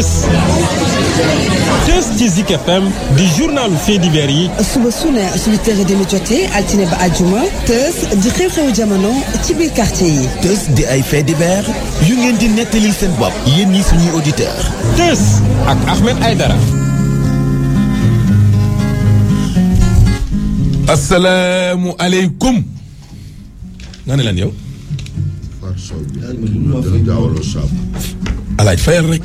Tës Tës ci Zik FM di journalu fait divers yi suba su ne su huit heures et demi jotee altine ba àjjuma Tës di xew-xewu jamono ci biir quartier yi. Tës di ay fait divers yu ngeen di nettalil seen bopp yéen ñi suñuy auditeurs. Tës ak Ahmed Aidara asalaamualeykum nga ne leen yow alaaj fayal rek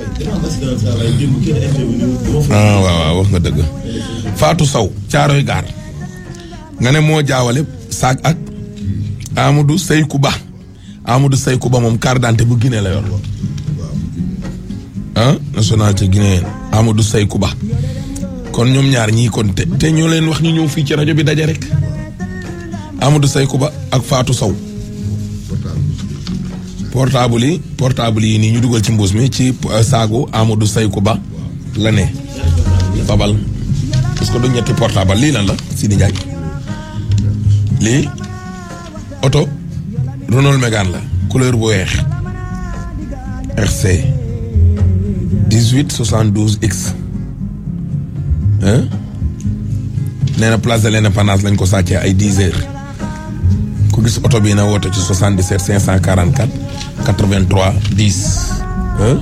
ah waaw waaw wax nga dëgg Fatou Sow caaroy gaar nga ne moo jaawale saak ak Amadou Seykou Ba Amadou Seykou Ba moom carte d'identité bu Guinée la yor ah nationalité guinéenne Amadou Seykou Ba kon ñoom ñaar ñii kon te te ñoo leen wax ñu ñëw fii ci rajo bi daje rek Amadou Seykou Ba ak Fatou Sow portable yi portable yi nii ñu dugal ci mbuus mi ci saagu Amadou Seykou Ba la ne fabal parce que du ñetti portable lii lan la Sidi Ndiaye lii oto Renault Mégane la couleur bu weex RC 18 72 X nee na place de l'indépendance lañ ko sàccee ay 10 heures ku gis oto bii na woote ci 77 544 83 10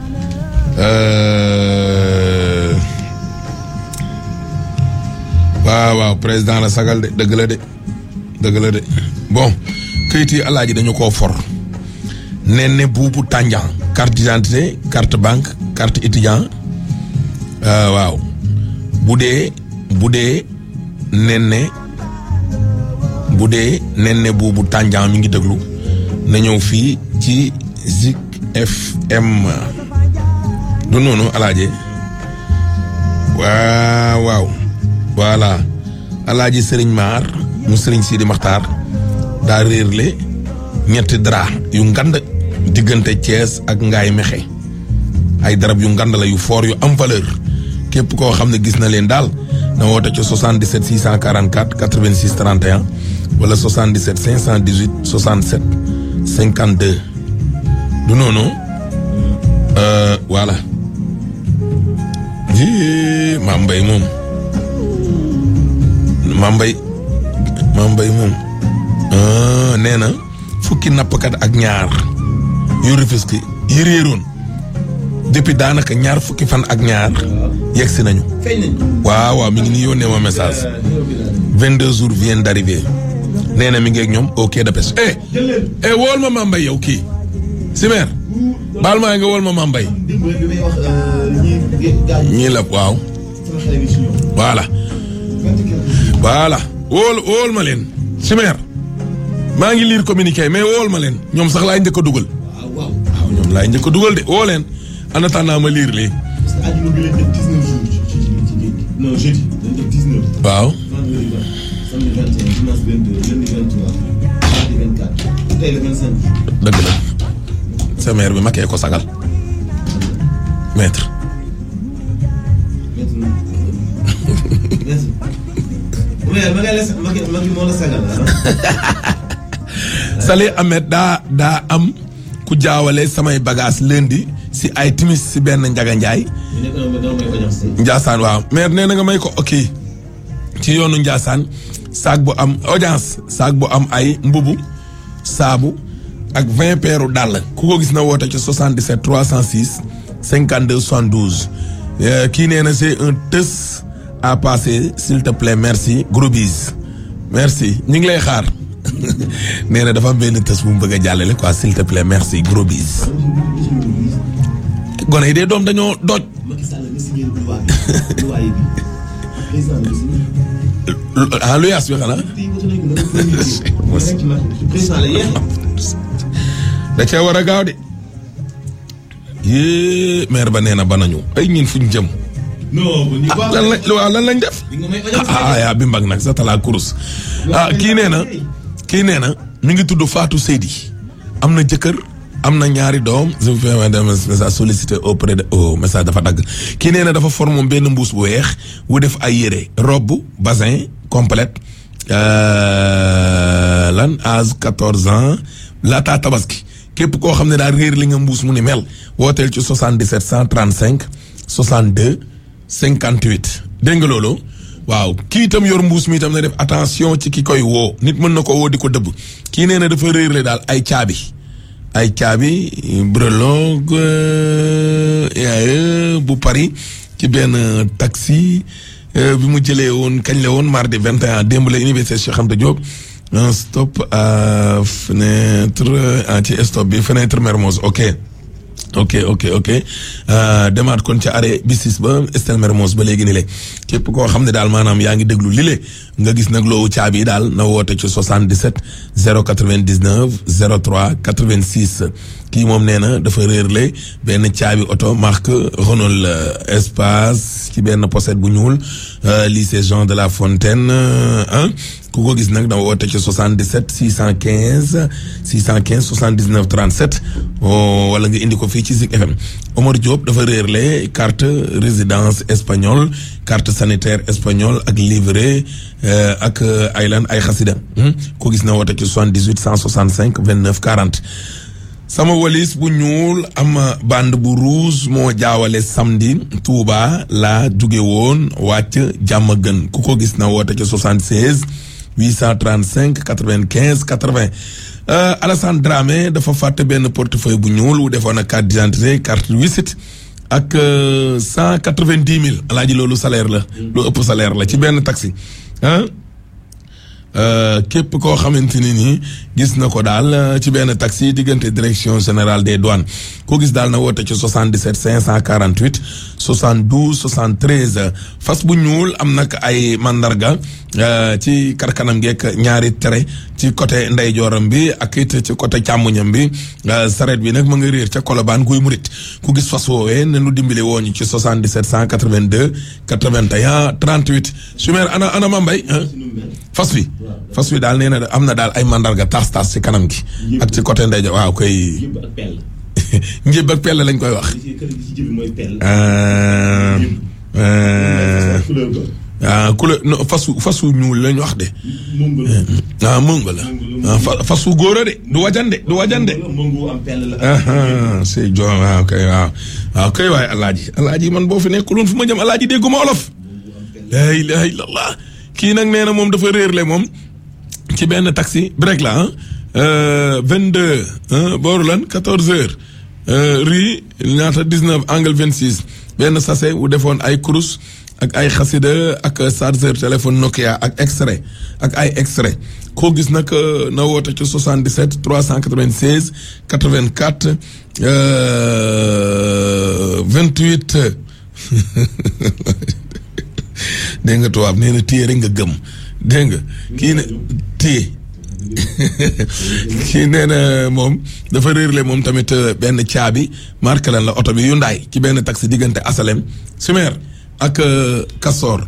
waaw waaw président la sagal de dëgg la de dëgg la de bon këyit yi alaaji dañu koo for nee ne buubu tànjan carte d'identité carte banque carte étudiant waaw bu dee bu dee nen ne bu dee nen ne buubu tànjaan mi ngi déglu na ñëw fii ci Zik FM du noonu alaaje waaw waaw voilà alaaji sëriñ maar mu sëriñ Sidi Maxtaar daa réerle ñetti dara yu ngand diggante Thiès ak Ngaay Mexe ay darab yu ngand la yu foor yu am valeur képp koo xam ne gis na leen daal na woote ci 77 644 86 31 wala 77 518 67 52 du noonu voilà ji Mame Mbaye moom Mame Mbaye Mame Mbaye moom nee na fukki nappkat ak ñaar yu Rufisque yi réeroon depuis daanaka ñaar fukki fan ak ñaar yegg si nañu. waaw waaw mi ngi nii yónnee ma message. 22 jours viennent d'arriver. nee na mi ngi ak ñoom au quai de pêche. eh eh wool ma Mame Mbaye yow kii. Simer. baal maa nga wool ma Mame Mbaye. ñii la waaw. voilà. voilà wool wool ma leen. Simer. maa ngi lire communiqué mais wool ma leen ñoom sax laay njëkk a dugal. waaw ñoom laay njëkk a dugal de woo leen. en attendant ma lire lii. parce que àjjuma bi lañ def 19 jours ci ci ci non jeudi dañ def 19. waaw. vendredi 20 samedi 21 dimanche 22 lundi 23 mardi 24 tey le 25. dëgg la. sa mère bi makkee ko sagal. maître. maître merci. ma ngay la ma ngi moo la sagal Salih Ahmed daa daa am ku jaawale samay bagage lundi si ay timis si benn njaga njaay njaasaan waaw maire nee na nga may ko ok ci yoonu njaasaan saag bu am audience saag bu am ay mbubu saabu ak vingt peeru dàll ku ko gis na woote ci 77 306 52 72 kii nee na c'est un tës à passer s'il te plaît merci gros bis merci ñu ngi lay xaar nee na dafa am benn tës bu mu bëgg a jàllale quoi s'il te plaît merci gros bis gone yi dee doom dañoo doj. ah lu yaas bi xanaa. da cee war a gaaw de. yee maire ba nee na ba nañu ay ñin fuñ jëm. ah lan lañ waaw lan lañ def. ah yaa bi mbag nag sa talaa kurus. ah kii nee na kii nee na mi ngi tudd Fatou Seydi am na jëkkër. am na ñaari doom je vous fais un message sollicité auprès de oh message dafa dagg kii nee na dafa for moom benn mbuus bu weex wu def ay yére robe bassin complète lan âge quatorze ans laataa tabaski képp koo xam ne daal réer li nga mbuus mu ni mel wooteel ci 77 135 62 58 dégg nga loolu waaw kii itam yor mbuus mi itam na def attention ci ki koy woo nit mën na ko woo di ko dëbb kii nee na dafa réer le daal ay caabi ay caabi brelogue yaay bu Paris ci benn taxi bi mu jëlee woon kañ la woon mardi 21 démb la université Cheikh Anta Diop un stop à fenêtre ah ci stop bi fenêtre Mermoz ok ok ok ok demaat kon ca arrêt bisis ba Estelle Mermoz ba léegi ni le képp koo xam ne daal maanaam yaa ngi déglu li le nga gis nag loowu caabi yi daal na woote ci 77 099 03 86 kii moom nee na dafa réerle benn caabi oto marque Renault espace ci benn pochette bu ñuul lycée Jean de la Fontaine ah ku ko gis nag da woote ci 77 615 615 79 37 wala nga indi ko fii ci Zik FM Omar Diop dafa réerle carte résidence espagnole carte sanitaire espagnole ak livret ak ay lan ay xasida ko gis na woote ci 78 165 29 40 sama walis bu ñuul am bande bu rouge moo jaawale samedi Touba laa jóge woon wàcc jàmm gën ku ko gis na woote ci 76 835 95 80 Alassane Dramé dafa fàtte benn portefeuille bu ñuul wu defoon ak carte d'identité carte visite ak cent quatre-vingt-dix mille alaaji loolu salaire la lu ëpp salaire la ci benn taxi ah képp koo xamante ni nii gis na ko daal ci benn taxi diggante direction générale des douanes koo gis daal na woote ci 77 548 72 73 fas bu ñuul am nag ay mandarga ci karkanam geek ñaari tere ci côté ndeyjooram bi ak it ci côté càmmuñam bi saret bi nag ma nga réer ca Colobane guy murit ku gis fas woowee ne nu dimbali woo ñu ci 77 182 81 38 sumeer ana ana ma mbay fas wi fas wi daal nee na am na daal ay mandarga tas tas ci kanam gi ak ci côté ndeyjoor waaw koy njëb ak pell lañ koy wax ah couleur non fasu fasu ñuul lañ wax de. ah mëngo la. ah fa fasu góor a de du wajande du wajande. ah c'est jo waaw kay waaw waaw kay waay alaaji alaaji man boo fi nekkuloon fu ma jëm alaaji dégguma olof. la ilaha illallah kii nag nee na moom dafa réerle moom ci benn taxi break la ah vingt deux booru lan quatorze heures rue ñaata dix neuf angle vingt six benn sachet wu defoon ay kurus. ak ay xasida ak chargeur téléphone Nokia ak extrait ak ay extrait koo gis nag na woote ci 77 396 84 28 dégg nga tubaab nee na téye rek nga gëm dégg nga kii ne téye kii nee na moom dafa réerle moom tamit benn caabi marque lan la oto bi Hyundai ci benn taxi diggante Asalem Sumer ak Castor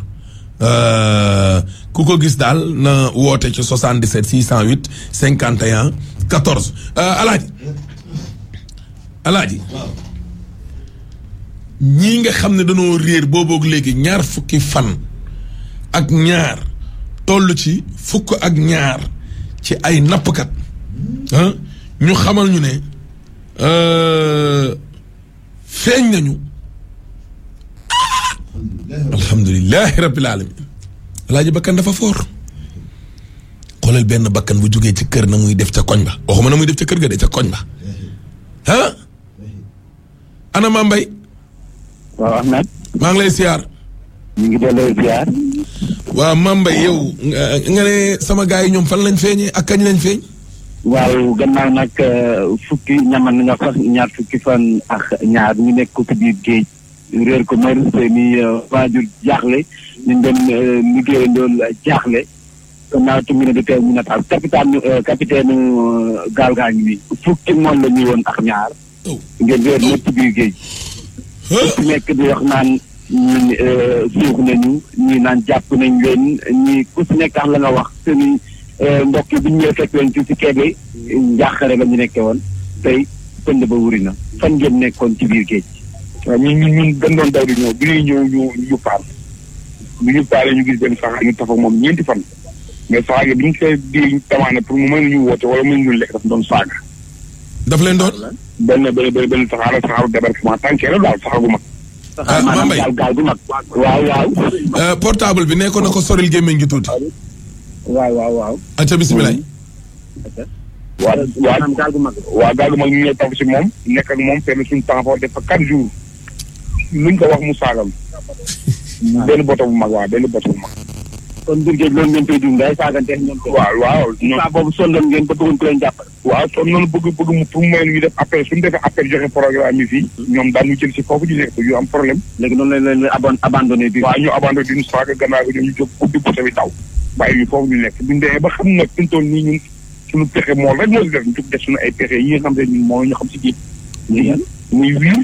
ku ko gis daal na woote ci 77 608 51 14 alaaji alaaji ñii nga xam ne dañoo réer booboog léegi ñaar fukki fan ak ñaar toll ci fukk ak ñaar ci ay nappkat ñu xamal ñu ne feeñ nañu alhamdulilahi rabbil alamin alaaji bakkan dafa foor xoolal benn bakkan bu jógee ci kër na muy def ca koñ ba waxuma na muy def ca kër ga de ca koñ ba ah ana maa mbay waaw Ahmed maa ngi lay siyaar ñu ngi delloo ziar waaw maa mbay yow nga ne sama gars yi ñoom fan lañ feeñee ak kañ lañ feeñ waaw gannaaw nag fukki ñaman nga sax ñaar fukki fan ak ñaar ñu nekk ko ci biir géej réer ko mër seeni waajur jaaxle ñu doon liggéeyandool jaaxle gannaaw tungi ne di teew ñu nataal capitaine capitaine gaal gaa ngi nii fukki moom la ñuy woon ak ñaar ngeen réer lépp ci biir géej ku nekk di wax naan ñi suux nañu ñi naan jàpp nañ leen ñi ku si nekk ak la nga wax seeni mbokk yi bu ñu ñëwee fekk leen ci si keebe njaaxare la ñu nekkee woon tey pënd ba wuri na fan ngeen nekkoon ci biir géej waaw ñun ñun ñun dañ doon daw di ñëw bi ñuy ñëw ñu ñu paal bi ñu paalee ñu gis benn saxaar ñu tafa moom ñeenti fan mais saxaar gi bi ñu see di tamaane pour mu mën ñu woote wala mën ñu lekk daf doon saaga daf leen doon. benn benn benn benn saxaar saxaaru débarquement tànkee la daal saxaar gu mag. ah maanaam Mambay gaal gaal gu mag. waaw waaw. euh, portable bi nekkoon na ko soril gémmiñ gi tuuti. waaw waaw waaw. acca bisimilah. waa waa maanaam gaal gu mag. waa gaal gu mag ñu ñëw tafu si moom nekk ak moom fenn suñu temps foofu def fa quatre jours luñ ko wax mu saagal. benn boto bu mag waaw benn boto bu mag. kon biir géej loolu ngeen koy dund day saagante ñoom. waaw waaw ñoom saa boobu sondoon ngeen ba bëggoon ko leen jàppale. waaw son noonu bëgg bëgg mu pour mu may ñu def appel suñu defee appel joxe programme yi fii ñoom daan ñu jël si foofu ñu nekk yu am problème léegi noonu lañ leen abon abandonné biir. waaw ñu abandonné duñu saaga gannaaw gi ñoom ñu jóg ubbi boto bi daw bàyyi ñu foofu ñu nekk buñu demee ba xam nag suñu toll nii ñun suñu pexe mool rek moo si def ñu jóg def suñu ay pexe yi nga xam ne ñun moo ñu xam si géej muy muy wiir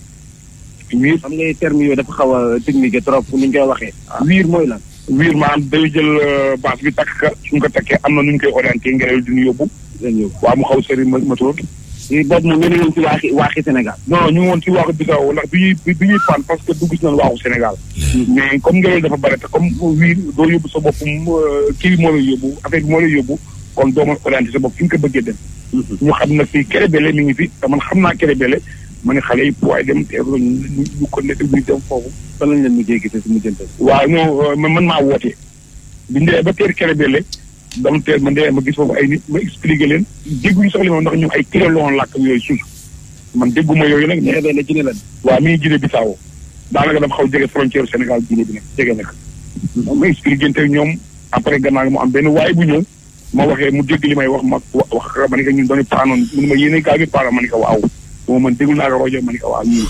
wiir xam nga terme yooyu dafa xaw a technique trop ni ñu koy waxee. wiir mooy lan. wiir maanaam day jël bâche bi takk ka suñ ko takkee am na nu ñu koy orienté ngelaw duñu yóbbu leen yóbbu. waaw mu xaw sëri moteur lii boobu moom ngeen woon ci waaxi waaxi Sénégal. non non ñu ngi woon ci waaxu Bissau ndax bi ñuy bi ñuy pan parce que dugg si nañu waaxu Sénégal. mais comme ngelaw dafa bare te comme wiir doo yóbbu sa bopp kii bi moo lay yóbbu affaire bi moo lay yóbbu kon doo mën orienté sa bopp fi nga ko bëggee dem. ñu xam nag fii Kérébélé mi ngi fi te man xam naa Kérébélé ma ne xale yi waaye dem teeru ñu ñu ko nekk ñu dem foofu. fan lañ leen mujjee gisee si mujjante. waaw non man man maa woote bi ñu demee ba teer Kérébélé dama teer ma ndee ma gis foofu ay nit ma expliqué leen dégguñu soxla moom ndax ñu ay kiloon làkk yooyu suuf man dégguma yooyu nag mais Kérébélé Guinée lan. waaw mi ngi Guinée Bissau daanaka dafa xaw jege frontière Sénégal Guinée bi nag jege nag ma expliqué te ñoom après gannaaw mu am benn waaye bu ñëw ma waxee mu dégg li may wax ma wax ma ne ko ñun dañu paanoon mu ne ma yéene gaa gi paanoon ma ne ko waaw boo man déglu naa ko rajo ma ne ko waaw ñun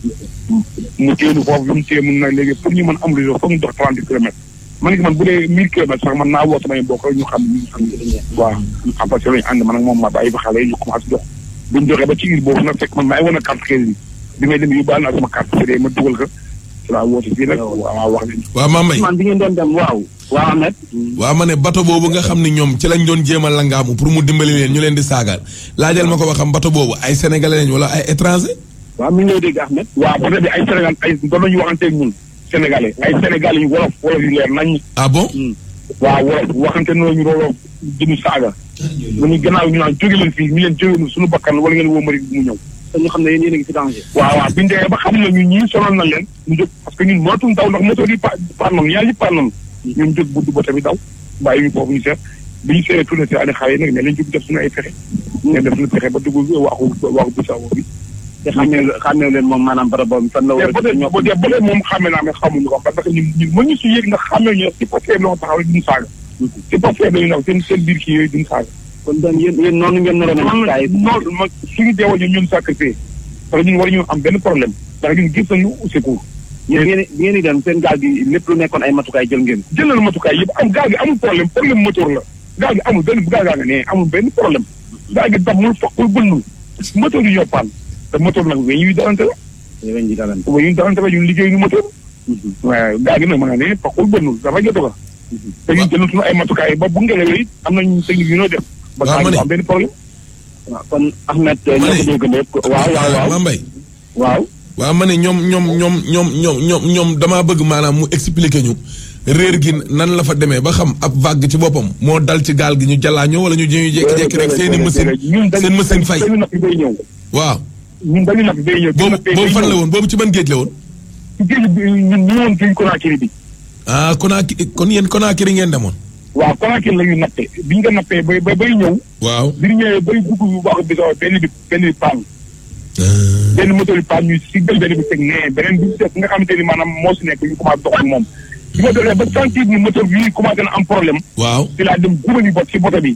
mu téenu foofu bi mu téye mun na léegi pour ñu mën am réseau foog ñu dox trente kilomètres ma ne ko man bu dee mille kilomètres sax man naa woo samay mbokk rek ñu xam ñu xam waaw après que lañu ànd man ak moom ma bàyyi fa xale yi ñu commencé dox buñ doxee ba ci île boobu nag fekk man maa ngi woon a carte crédit bi may dem yóbbaale naa sama carte crédit ma dugal ko ci laa woote fii nag waaw wax nañ waaw Mambay man bi ngeen doon dem waaw. waaw Ahmed. waaw ma ne bato boobu nga xam ni ñoom ci lañ doon jéem a langaamu pour mu dimbali leen ñu leen di saagaal laajal ma ko ba xam bato boobu ay sénégalais lañ wala ay étranger. waaw mi ngi lay dégg Ahmed. waaw peut-être bi ay Sénégal ay doon nañu waxanteeg ñun sénégalais ay sénégalais yu wolof wolof yu leer nañ ah bon. waaw wolof waxante nañu looloo jëmu saaga mu ñu gannaaw ñu naan jóge leen fii ñu leen jóge suñu bakkan wala ngeen woo mari mu ñëw te ñu xam ne yéen yéen a ngi ci danger. waaw waaw biñu demee ba xam ne ñun ñii sonal na leen ñu jóg parce que ñun mootuñ daw ndax moto yi pa par noonu ñaar yëpp par noonu ñun jóg buddu ba tamit daw bàyyi ñu foofu ñu seet bi ñu seetee tourné si ani xale yi nag ne leen jóg def suñu ay pexe ne def suñu pexe ba dugg waxu waxu Bissau bi te xàmmee xàmmee leen moom maanaam barab boobu fan la war mais a. peut-être boo dee ba léegi moom xàmme naa mais xamuñu ko parce que ñun ñun mën ñu si yéeg ndax xàmme ñu si papier loo taxaw rek duñu saaga si papier dañu naw seen seen biir kii yooyu duñu saaga kon donc yéen yéen noonu ngeen naroon a man gis gars yi. non man suñu deewoo ñun ñun sacrifié parce que ñun war ñu am benn problème ndax ñun gis nañu secours yéen bi ngeen bi ngeen di dem seen gaal gi lépp lu nekkoon ay matukaay jël ngeen. jëlal matukaay yëpp am gaal gi amul problème problème moteur la gaal gi amul benn gaal gaa nga ne amul benn problème gaal gi damul fokkul bënnul moteur yi yoppaan te moteur nag weñ yuy darante la yéen ñi dalan. weñ yuy darante la ñun liggéey ñu moteur waaw gaal gi nag ma nga ne fokkul bënnul dafa jotu ko te ñun jëlal suñu ay matukaay ba bu ngelaw yi am nañ technique yu ñoo def ba waaw gaal ma gi ne. am benn problème waaw kon Ahmed. ñoo ko dégg lépp waaw waaw waaw Mambay. waaw. waaw ma ne ñoom ñoom ñoom ñoom ñoom ñoom ñoom damaa bëgg maanaam mu expliquer ñu réer gi nan la fa demee ba xam ab vague ci boppam moo dal ci gaal gi ñu jàllaañoo wala ñu ñu jékki-jékki rek seen i machine ñun dañu seen machine fay dañu napp bay ñëw waaw ñun dañu napp bay ñëw boobu boobu fan la woon boobu ci ban géej la woon ci géej bi ñun ñu woon géej Conakry bi ah Conakry kon yéen Conakry ngeen demoon waaw Conakry la ñu nappee bi ñu ko nappee bay bay bay ñëw waaw bi ñu ñëwee bay dugg bu baax bi sax benn bi benn bi paan benn moteur bi paan ñu si benn bi teg nee beneen bi def nga xamante ni maanaam moo si nekk ñu commencé dox ak moom bi ma doxee ba sentir ni moteur bi commencé na am problème waaw ci laa dem gubali bot si boto bi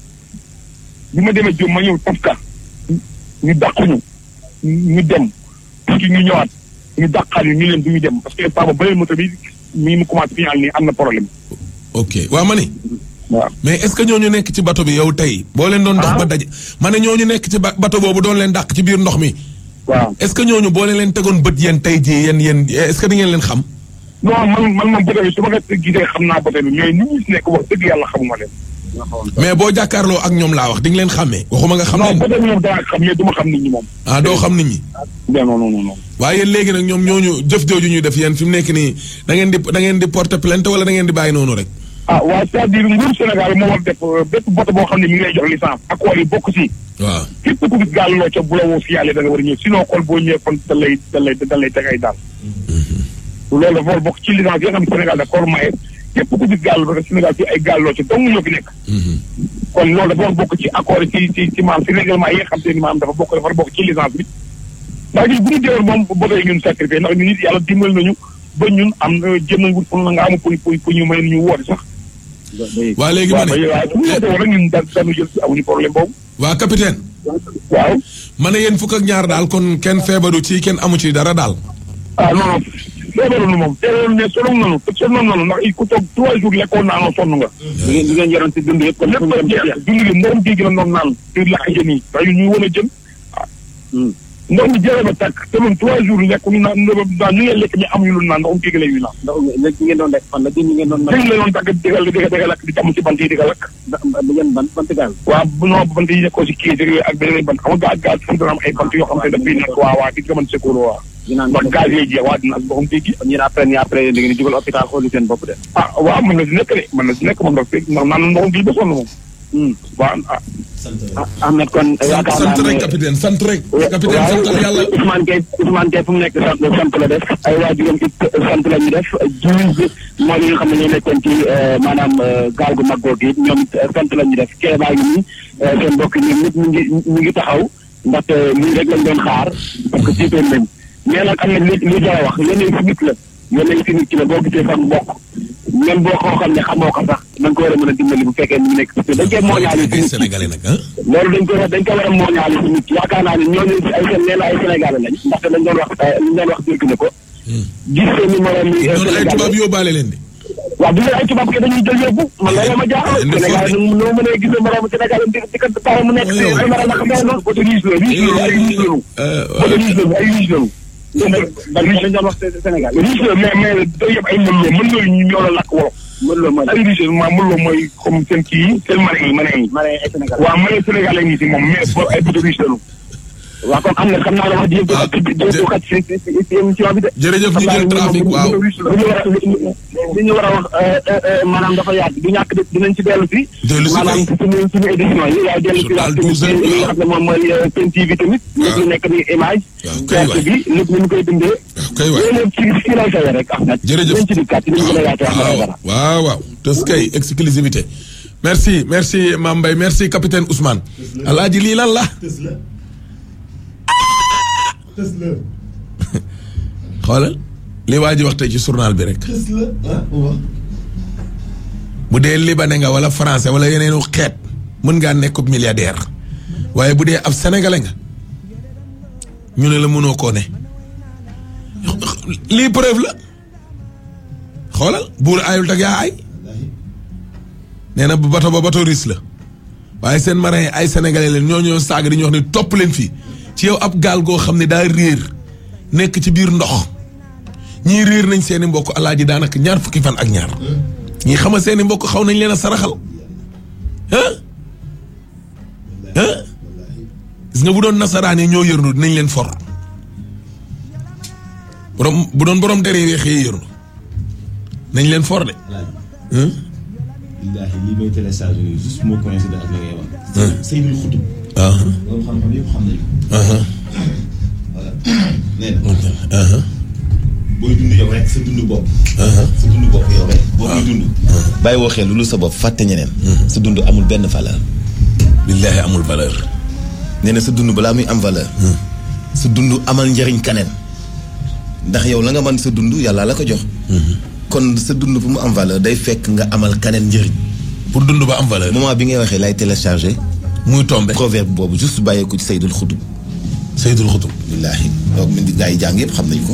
bi ma demee jom ma ñëw tafka ñu dàquñu ñu dem tuuti ñu ñëwaat ñu dàqaal ñu ñu leen du ñu dem parce que papa beneen moto bi mi mu commencé final nii am na problème ok waaw ma ne waaw mais est-ce que ñooñu nekk ci bato bi yow tey boo leen doon dox ba daje ma ne ñooñu nekk ci ba- bato boobu doon leen dàq ci biir ndox mi waaw est-ce que ñooñu boo leen leen tegoon bët yéen tey jii yéen yéen est-ce que di ngeen leen xam non man man moom boto bi su ma ko gisee xam naa boto bi mais nit ñi si nekk wax dëgg yàlla xamuma leen mais boo jàkkaarloo ak ñoom laa wax di nga leen xàmmee waxuma nga xam non leen boto bi moom danaa xam mais du ma xam nit ñi moom ah doo xam nit ñi non non non non waaye yéen léegi nag ñoom ñooñu jëf jooju ñuy def yéen fi mu nekk nii da ngeen di da ngeen di porter plainte wala da ngeen di bàyyi noonu rek ah waa c'est-à-dire nguur Sénégal moo war def euh, bépp boto boo xam ne mi ngi lay jox licence accord yi bokk si waaw képp ku gis gaal loo ca bu la woo signalé da nga war a ñëw sinon xool boo ñëwee kon da lay da lay da lay teg ay daal loolu dafa war a bokk ci licence yi nga xam ne Sénégal da ko war a maye képp ku gis gaal parce que Sénégal fii ay gaal loo ca dong ñoo fi nekk kon loolu dafa war a bokk ci accord yi ci ci ci maam ci règlement yi nga xam te ni maam dafa bokk dafa war a bokk ci licence bi ndax ñun bu ñu teewoon moom boto yi ñun sacrifié ndax ñun nit yàlla dimbal nañu ba ñun am na jëm nañ wut pour nga am pour pour pour ñu may ñu woote sax waa léegi ma waaw ne waaw bu ñu woote woon rek ñun da dañu jël si amuñu problème boobu waa capitaine waaw ma ne yéen fukk ak ñaar daal kon kenn feebaru ci kenn amu ci dara daal ah non non feebaroon moom teewoon ne sonn nañu te sonn nañu ndax il ku toog trois jours lekkoon naanoo sonn nga di ngeen di ngeen yoroon si dund yëpp. lépp a jeex dund gi ndox géej gi la doon naan di lakk jën yi ndax ñun ñu wan a jën ndox mi jeexee ba tàkk te loolu trois jours lekk ñu naan naan ñu ngi lekk ñu amuñu lu naan ndox géej gi la ñuy naan ndax léegi ngeen doon def fan la gën ngeen doon dégg la doon tàgg digal digal digal lakk di jàmm ci bant yi digal lakk da ngeen ban bant gaal. waaw bu non bant yi nekkoo si kii yooyu ak beneen bant xam nga gaal gaal fi dana am ay bant yoo xam ne dafay nekk waa waa gis nga mën secours waa dinaa ndax gaz yooyu jeex waa dina as boppam géej gi kon yéen après nii après da ngeen di jugal hôpital xooli seen bopp de. ah waaw mën na si nekk de mën na si nekk moom ndax ndax naan na ndoxam géej ba sonn moom waaw ah ah Ahmed kon yaakaar naa sant ne rek capitaine sant rek capitaine santal yàlla Ousmane Gueye Ousmane Gueye fu mu nekk sant sant la def ay waajuram it sant la ñu def jiw bi mooy li nga xam ne ñoo nekkoon ci maanaam gaal gu mag googu it ñoom it sant la ñu def kee baa ngi nii seen mbokk yi ñoom ñëpp ñu ngi ñu ngi taxaw ndaxte lii rek lañ doon xaar parce que jiitoon nañ mais nag am na li li jar a wax yéen fi nit la yéen fi nit ki la boo gisee sax mbokk même boo ko xam ne xamoo ko sax da nga ko war a mën a dimbali bu fekkee mu nekk parce que dañ koy mooñaale ci nit ki sénégalais nag ah loolu dañ ko dañ ko war a mooñaale ci nit ki yaakaar naa ne ñooñu ay seen nee na ay sénégalais lañ ndaxte dañ doon wax li doon wax dégg na ko gis seen numéro mi noonu ay tubaab yóbbaale leen di waaw bu ay tubaab ke dañuy jël yóbbu man loolu ma jaaxal Indi Sénégal foofu. nu noo mënee gis borom Sénégal di di ko taxaw mu nekk Waaw, ay mara naka mel noonu boto riis la riis la ay riis lañu boto riis lañu ay riis lañu dañ doon wax Sénégal riche la mais mais day yëpp ay mën loo mën loo ñu ñoo la lakk wolof mën la mooy ay riche ma mën loo mooy comme seen kii yi seen marin yi marin yi mara ay Sénégal waaw marin Sénégal ngi si moom mais bo ay boto riche lañu waaw kon am na xam naa la wax di yëpp Ah, du xat si si si si émission bi de jërëjëf ñu jël trafic waaw li ñu war a li ñu war a wax maanaam dafa yaatu du ñàkk de dinañ ci dellu si. Dellu si maanaam kay. suñu suñu édition yi waaye dellu si waat Journal tamit 12 heures, li nga waaw. xam ne moom mooy Sen TV tamit. lépp lu nekk ni image. waaw kay waay. gerte bi lépp ni ñu koy dundee. waaw kay waay loolu ci ci lay fayee rek Ahmed. jërëjëf dinañ ci dikkaat dinañ gën a yaatu wax waaw dara. waaw waaw tes kay exclusivité merci merci Mame Mbaye merci capitaine Ousmane alaaji lii lan la xoolal li waa ji wax tey ci journal bi rek bu dee libanais nga wala français wala yeneenu xeet mën ngaa nekk milliardaire waaye bu dee ab sénégalais nga ñu ne la mënoo koo ne lii preuve la xoolal buur ayul tak yaa ay nee na bu bato ba bato russe la waaye seen marin yi ay sénégalais leen ñoo ñoo saaga di ñu wax ne topp leen fii ci yow ab gaal goo xam ne daa réer nekk ci biir ndox ñii réer nañ seeni mbokk alaaji daanaka ñaar fukki fan ak ñaar ñii xama seeni mbokk xaw nañ leen a saraxal ah ah gis nga bu doon nasaraan yi ñoo yërnu dinañ leen for borom bu doon borom dere weex yi yërnu nañ leen for de ah billaahi lii may téléchargé nii juste moo coïncide ak li ngay wax. Seydou Xutub. ah loolu xam-xam yëpp xam nañu ko. ah voilà nee na. booy dund yow rek sa dund bopp. sa dund bopp yow rek. boo koy dund. bàyyi woo xel lu sa bopp fàtte ñeneen. sa dund amul benn valeur. billaahi amul valeur nee na sa dund balaa muy am valeur. sa dund amal njëriñ kaneen. ndax yow la nga mën sa dund yàlla la ko jox. kon sa dund bu mu am valeur day fekk nga amal kaneen njëriñ. pour dund ba am valeur moment bi ngay waxee lay téléchargé. muy tombé proverbe boobu juste bàyyeeku ci Seydul Xutub. Seydul Xutub billaahi donc mi gaa yi jàng yëpp xam nañ ko.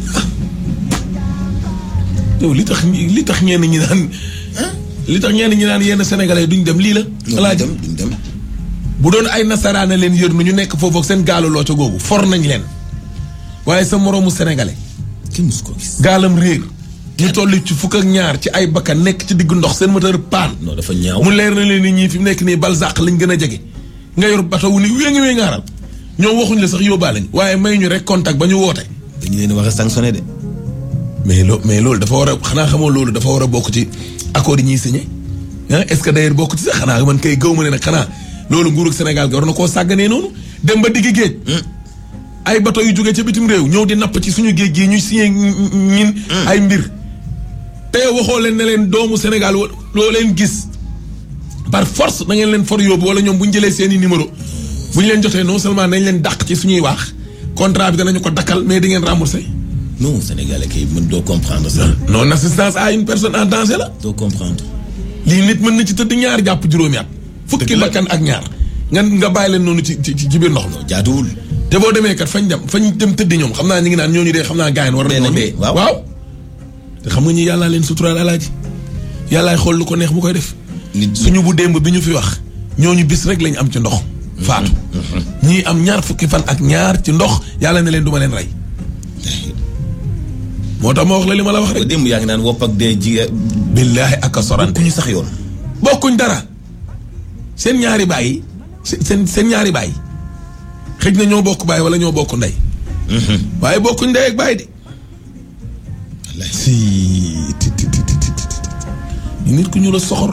yow li tax ñi- li tax ñenn ñi naan li tax ñenn ñi naan yenn sénégalais duñ dem lii la ñoom duñ alaaji dem duñ dem. bu doon ay nasaraana leen yër nu ñu nekk foofu ak seen gaalu loo ca googu for nañ leen waaye sa moroomu sénégalais kenn musu ko gis. gaalam réer ñu toll ci fukk ak ñaar ci ay bakkan nekk ci diggu ndox seen moteur paan non dafa ñaaw. mu leer na leen ni ñii fi mu nekk nii balzaq lañ gën a jege nga yor bato wu ni wéngi wéngaaral ñoom waxuñ la sax yóbbaale ñu waaye may ñu rek contact ba ñu woote dañu leen war a sanctionné de. mais loo mais loolu dafa war a xanaa xamoo loolu dafa war a bokk ci accord yi ñuy signé ah est-ce que d'ailleurs bokk ci sax xanaa man kay gaw ma ne nag xanaa loolu nguurug Sénégal ga war na koo sàgganee noonu dem ba digg géej. ay bateau yu jógee ca bitim réew ñëw di napp ci suñu géej gii ñuy signé ñin ay mbir. te waxoo leen ne leen doomu Sénégal loo leen gis par force da ngeen leen for yóbbu wala ñoom bu ñu jëlee seen i numéro bu ñu leen jotee non seulement nañ leen dàq ci suñuy wax contrat bi danañu ko dakkal mais di ngeen remboursé. non Sénégalais kay mën doo comprendre ça. non assistance à une personne en danger la. doo comprendre. lii nit mën na ci tëdd ñaar jàpp juróomi at. fukki bakkan ak ñaar. nga nga bàyyi leen noonu ci ci ci biir ndox mi. jaaduwul. te boo demee kat fañ dem fañ dem tëddi ñoom xam naa ñu ngi naan ñooñu dee xam naa gaayen war nañoo dee waaw waaw. te xam nga ñi yàllaa leen suturaal alaaji yàllaay xool lu ko neex mu koy def. nit suñu bu démb bi ñu fi wax ñooñu bis rek lañ am ci ndox. faatu ñii am ñaar fukki fan ak ñaar ci ndox yàlla ne leen du ma leen rey. moo tax ma wax la li ma la wax rek. démb yaa ngi naan wopp ak dee ji. billaahi ak a sorante ku ñu sax yoon. bokkuñ dara seen ñaari baay yi seen seen ñaari baay xëj na ñoo bokk baay wala ñoo bokk ndey. waaye bokkuñ ndey ak baay de. si ti ti ti ti ti nit ku ñu la soxor.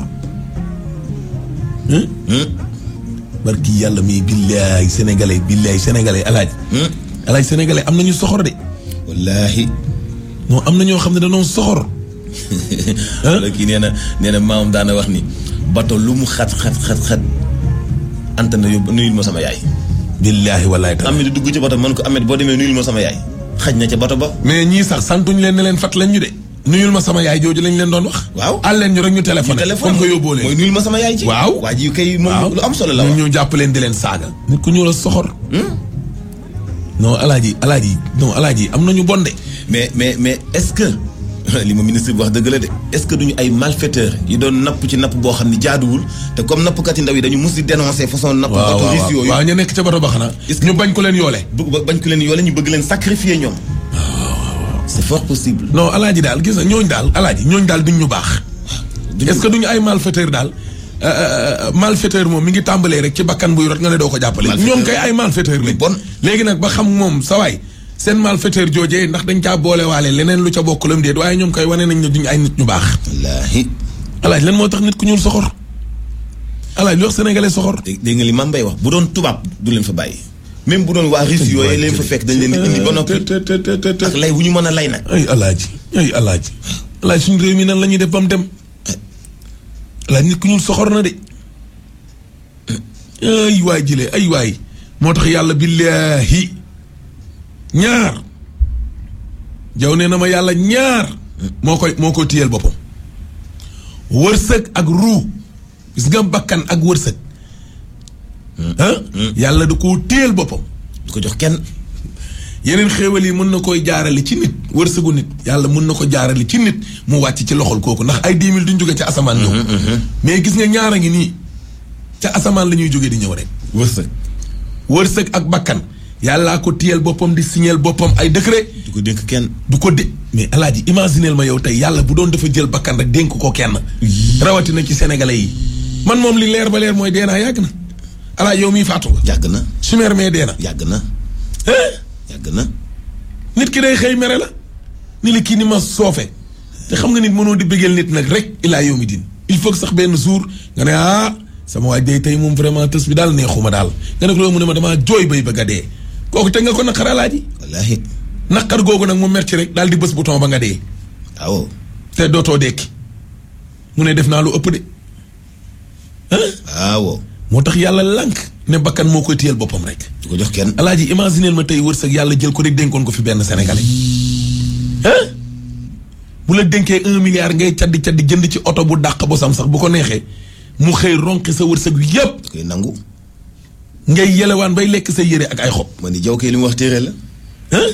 barki yàlla mi billaay sénégalais billaay sénégalais alaaj alaaj sénégalais am nañu soxor de. wallaahi. non am na ñoo xam ne dañoo soxor. wala kii nee na nee na maamam daana wax ni bato lu mu xat xat xat xat anta na yóbbu nuyul ma sama yaay. billaahi wallaahi taala. am di dugg ci bato man ko amet boo demee nuyul ma sama yaay. xaj na ca bato ba. mais ñii sax santuñ leen ne leen fat lañ ñu de. nuyul ma sama yaay jooju lañ leen doon wax. waaw àll leen ñu rek ñu téléphoné. comme que yóbboo leen mooy nuyul ma sama yaay ci. waaw waa ji kay moom lu am solo la wax ñu jàpp leen di leen saaga. nit ku ñu la soxor. non alaaji alaaji non alaaji am nañu bonde. mais mais mais est-ce que li ma ministre bi wax dëgg la de est-ce que duñu ay malfaiteurs yi doon napp ci napp boo xam ne jaaduwul te comme nappkat yi ndaw yi dañu mus di dénoncer façon napp waaw bateau russe yooyu waaw ñu nekk ca bato ba xanaa. Est-ce que- ñu bañ ko leen yoole. bëgg bañ ko leen yoole ñu bëgg leen sacrifier ñoom c'est fort possible non alaaji daal gis nga ñooñu daal alaaji ñooñu daal duñ ñu baax. duñu- est-ce que duñu ay malfaiteur daal euh, euh, malfaiteur moom mi ngi tàmbalee rek ci bakkan buy rot nga ne doo ko jàppale. Malfaiteur ñoom kay ay malfaiteur lañ. bon. léegi nag ba xam moom sa waay seen malfaiteur joojee ndax dañ caa boolewaale leneen lu ca bokk lam déet waaye ñoom kay wane nañ ne duñu ay nit ñu baax. wallaahi alaaj lan moo tax nit ku ñuul soxor alaaj lu wax sénégalais soxor. dégg dégg nga li Mame Mbaye wax bu doon tubaab du leen fa bàyyi même bu doon waa Russie yooyu leen fa fekk dañ leen di indi ba noppi te te te te te ak lay wu ñu mën a lay nag ay alaaji ay alaaji alaaji suñu réew mi nan la ñuy def ba mu dem alaaji nit ku ñuul soxor na de ay waay jëlee ay waay moo tax yàlla billaahi ñaar jaw nee na ma yàlla ñaar moo koy moo koy téyel boppam wërsëg ak ruu gis nga bakkan ak wërsëg ah yàlla da koo téyel boppam du ko jox kenn yeneen xéewal yi mën na koy jaarale ci nit wërsëgu nit yàlla mën na ko jaarale ci nit mu wàcc ci loxol kooku ndax ay dix mille duñ jóge ca asamaan ñëw mais gis nga ñaara ngi nii ca asamaan la ñuy jóge di ñëw rek wërsëg wërsëg ak bakkan yàllaa ko tiyel boppam di signeel boppam ay décret du ko dénk kenn du ko dé mais alaaji imagineel ma yow tey yàlla bu doon dafa jël bakkan rek dénk ko kenn rawatina ci sénégalais yi man moom li leer ba leer mooy dee naa yàgg na alaaji yow miy faatu nga yàgg na sumeer mee dee na yàgg na hein yàgg na nit ki day xëy mere la ni la kii ni ma soofe te xam nga nit mënoo di bëggeel nit nag rek ilaa yow mi din il faut que sax benn jour nga ne ah sama waaj day tey moom vraiment tës bi daal neexuma daal nga ne ko loolu mu ne ma damaa jooy bay bëgg a dee kooku teg nga ko naqar alaaji wallaahi naqar googu nag mu mer ci rek daal di bës bouton ba nga dee waaw te dootoo dekki mu ne def naa lu ëpp de ah waaw moo tax yàlla lànk ne bakkan moo koy téyel boppam rek du ko jox kenn alaaji imagineel ma tey wërsëg yàlla jël ko rek dénkoon ko fi benn sénégalais ah bu la dénkee un milliard ngay caddi caddi jënd ci oto bu dàq bosam sax bu ko neexee mu xëy ronqi sa wërsëg wi yépp da koy nangu ngay yelewaan bay lekk sa yére ak ay xob ma ni jaw kay li mu wax téere la ah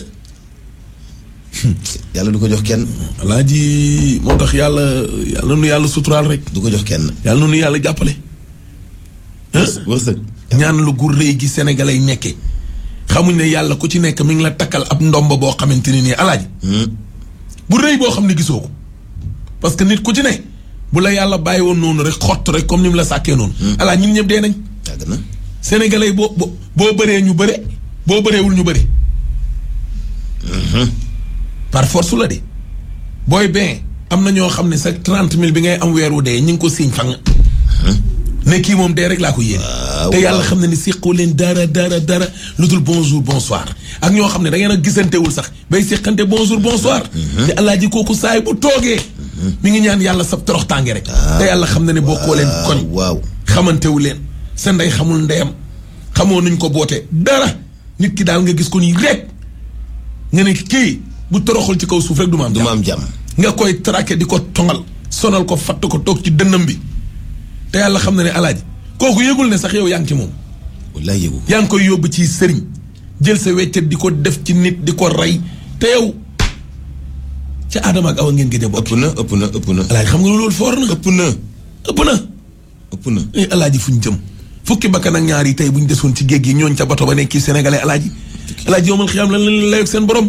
yàlla du ko jox kenn alaaji moo tax yàlla yàlla nu yàlla suturaal rek du ko jox kenn yàlla nu yàlla jàppale ah wërsëg ñaan lu gu rëy gi sénégalais yi nekkee xamuñ ne yàlla ku ci nekk mi ngi la takkal ab ndomba boo xamante ne nii alaaji bu rëy boo xam ne gisoo ko parce que nit ku ci ne bu la yàlla bàyyi woon noonu rek xott rek comme ni mu la sàkkee noonu. alaa ñun ñëpp dee nañ. yàgg na sénégalais yi boo boo boo bëree ñu bëre boo bëreewul ñu bëre. par force la de booy bien am na ñoo xam ne sa trente mille bi ngay am weer wu dee ñu ngi ko siiñ fang ne kii moom dee rek laa ko yéene te yàlla xam ne ni séqoo leen dara dara dara lu dul bonjour bonsoir ak ñoo xam ne da ngeen a gisantewul sax bay séqante bonjour bonsoir te alaaji kooku saay bu toogee mi ngi ñaan yàlla sab torox tànge rek te yàlla xam ne ne bokkoo leen koñ waaw xamantewu leen sa ndey xamul ndeyam xamoo nuñ ko boote dara nit ki daal nga gis ko nii rek nga ne kii bu toroxul ci kaw suuf rek du ma am du jàmm ma am jàmm nga koy traqué di ko tongal sonal ko fatt ko toog ci dënnam bi te yàlla xam na ne alaaji kooku yëgul ne sax yow yaa ngi ci moom wallaay yëgu yaa ngi koy yóbbu ci sëriñ jël sa weccet di ko def ci nit di ko rey te yow ca Adama ak Awa ngeen gëj a bokk ëpp na ëpp na ëpp na alaaji xam nga loolu foor na ëpp na ëpp na ëpp na eh alaaji fu ñu jëm fukki bakkan ak ñaar yi tey bu ñu desoon ci géej gi ñooñ ca bato ba nekk kii sénégalais alaaji alaaji yomal xiyaam lan lan layoog seen borom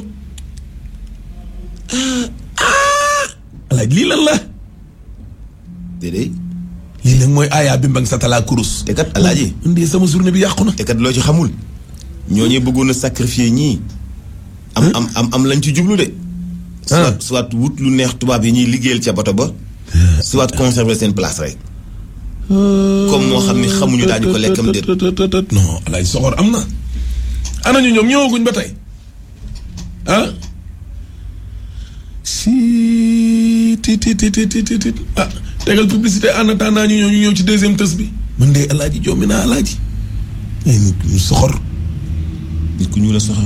ah ah alaaji lii lan la déedéet lii nag mooy aayaa bi mbang sa talaa kurus te kat alaaji indi sama journée bi yàqu na te kat loo ci xamul ñooñu bëggoon a sacrifier ñii am am am am lañ ci jublu de soit soit wut lu neex tubaab yi ñuy liggéeyal ca bato ba soit conserver seen place rek comme moo xam ni xamuñu daañu ko lekkam déet non alaaji soxor am na ana ñu ñoom ñëwaguñ ba tey ah si ti ti ti ti ti ti ah tegal publicité en attendant ñu ñëw ñu ñëw ci deuxième tës bi man de alaaji jommi naa alaaji ay nit ñu soxor nit ku ñu la soxal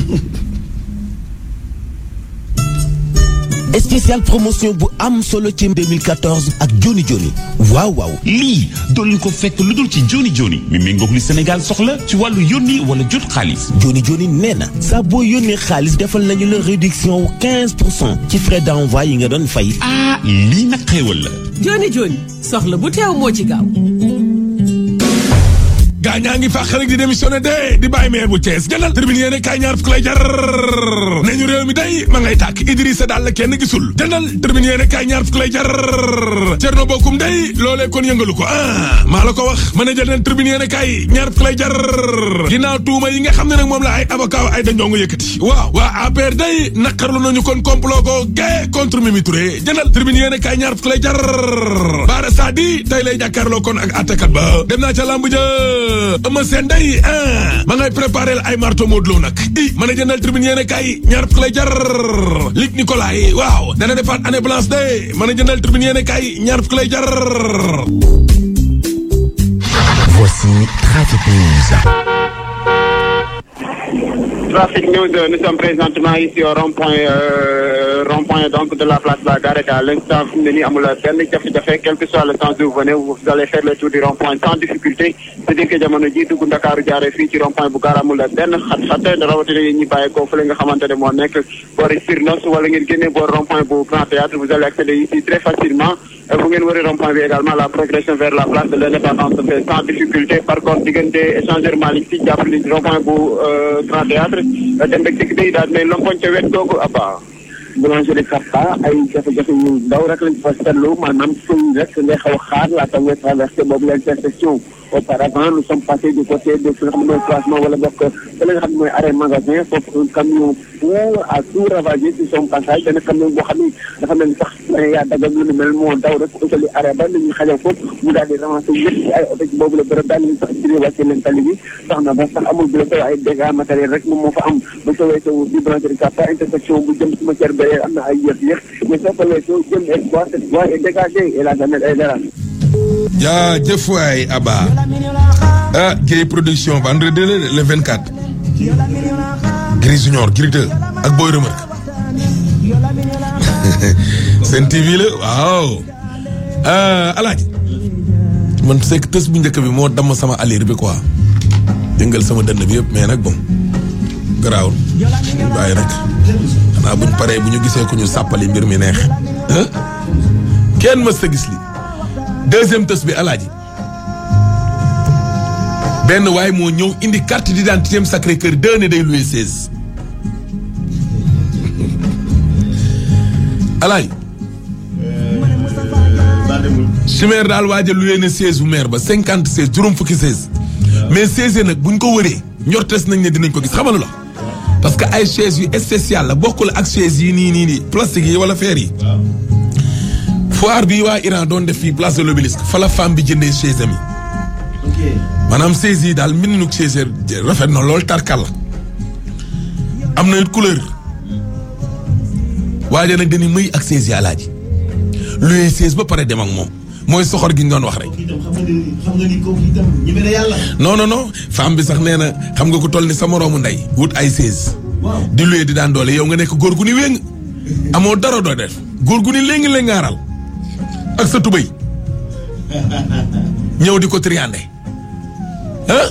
spécial promotion bu am solo ci 2014 ak Joni Joni waaw waaw lii doo leen ko fekk lu dul ci joni joni mi méngoog li Sénégal soxla ci wàllu yónni wala jot xaalis Joni Joni nee na saa boo yónnee xaalis defal nañu la réduction wu 15 pour cent ci frais d'envoi yi nga doon fay ah lii nag xéewal la joni joni soxla bu teew moo ci gaaw gaa ñaa ngi fàq rek di démissionné de di bàyyi maire bu Thiès gënal tribune yéene kaay ñaar fukk lay jar ne ñu réew mi day ma ngay tàkk Idrissa daal la kenn gisul jëndal tribune yéene kaay ñaar fukk lay jar Thierno Bocoum day loolee kon yëngalu ko ah maa la ko wax ma ne jëndal tribune yéene kaay ñaar fukk lay jar ginnaaw tuuma yi nga xam ne nag moom la ay avocat ay dañoo nga yëkkati waaw waa APR day naqarlu nañu kon complot ko gae contre Mimi Touré jëndal tribune yéene kaay ñaar fukk lay jar Bara Sadi tey lay jàkkaarloo kon ak attakat ba dem naa ca lamb ja Eumeu Sène day ah ma ngay préparé ay marto Modou Lo nag i ma ne jëndal tribune yéene kay ñaar fukk lay jar Luc Nicolaï waaw dana defaat année blanche de ma ne jëndal tribune yéene kay ñaar fukk lay jar voici Trafic News. Trafic News, euh, nous sommes présentement ici au rond-point euh, rond-point donc de la place de la Garette. À l'instant, vous n'avez benn jafe-jafe, quel que soit le sens où vous venez, vous allez faire le tour du rond-point sans difficulté. C'est-à-dire que jamono ji dugg Ndakaaru jaare fii ci rond-point bu gaar amul benn xat-xat rawatina yi ñi bàyyi ko fële nga xamante ne moo nekk boori Sirnos wala ngeen génnee boor rond-point bu Grand Théâtre vous allez accéder ici très facilement. bu ngeen wari rond-point bi également la progression vers la place de l'Indépendance se fait sans difficulté par contre diggante échangeur Malick Sy jàpp ni rond-point bu Grand Théâtre dem rek dikk day daal mais lompoñ ca wet googu abba boulangerie Kappa ay jafe-jafe yu ndaw rek lañ fa seetlu maanaam suñ rek ngay xaw a xaar laata ngay traversé boobu l'intersection auparavant nous sommes passés du côté de fi nga xam ne mooy placement wala bokk fa la nga xam ne mooy arrêt magasin foofu un camion pour à tout ravager sur son passage benn camion boo xam ne dafa mel ni sax yaa dagag lu ni mel moo daw rek utali arrêt ba nañu xajal foofu mu daal di ramasser yëpp ci ay oto ci boobu la bërëb daal nañu sax tiré wàcce leen tali bi tax na ba sax amul blessé ay dégâts matériel rek moom moo fa am ba sa weesoo di boulangerie Kappa intersection bu jëm ci matière béyee am na ay yéex-yéex mais soo ko weesoo jëm espoir cette voie est dégagée et la gamelle est dara jaajëf waay Abba ah Guèye production vendredi le le 24 Gris Junior Gris 2 ak Boy Remarque seen TV la waaw ah Alaaji man c'est que tës bu njëkk bi moo damm sama allure bi quoi yëngal sama dënn bi yëpp mais nag bon garaawul bàyyi rek xanaa buñ paree bu ñu gisee ku ñu sàppali mbir mi neex ah kenn mës ta gis li deuxième tës bi alaaji benn waay moo ñëw indi carte d'identité am Sacré Cœur deux ne day loué seize alaaji si maire daal waaja loué na seize bu maire ba cinquante seize juróom fukki seize mais seize nag buñ ko wëree njortes nañ ne dinañ ko gis xamalu la parce que ay chaise yu spécial la bokkul ak chaise yi nii nii nii plastique yi wala fer yi foire bi waa Iran doon def fii place de l'Obélisque fa la femme bi jëndee chaise am yi maanaam chaise yi daal mbindinu chaise rafet na lool tarkal la am na couleur waaye nag dañuy mëy ak chaise yi alaaji luyee chaise ba pare dem ak moom mooy soxor gi ñu doon wax rek. xam nga ni kooku itam ñeme na yàlla. non non non femme bi sax nee na xam nga ku toll ni sa moroomu ndey wut ay chaise di luyee di daan doole yow nga nekk góor gu ni wéng amoo dara doo def góor gu ni léegi la ngaaral ak sa tubay ñëw di ko triandé ah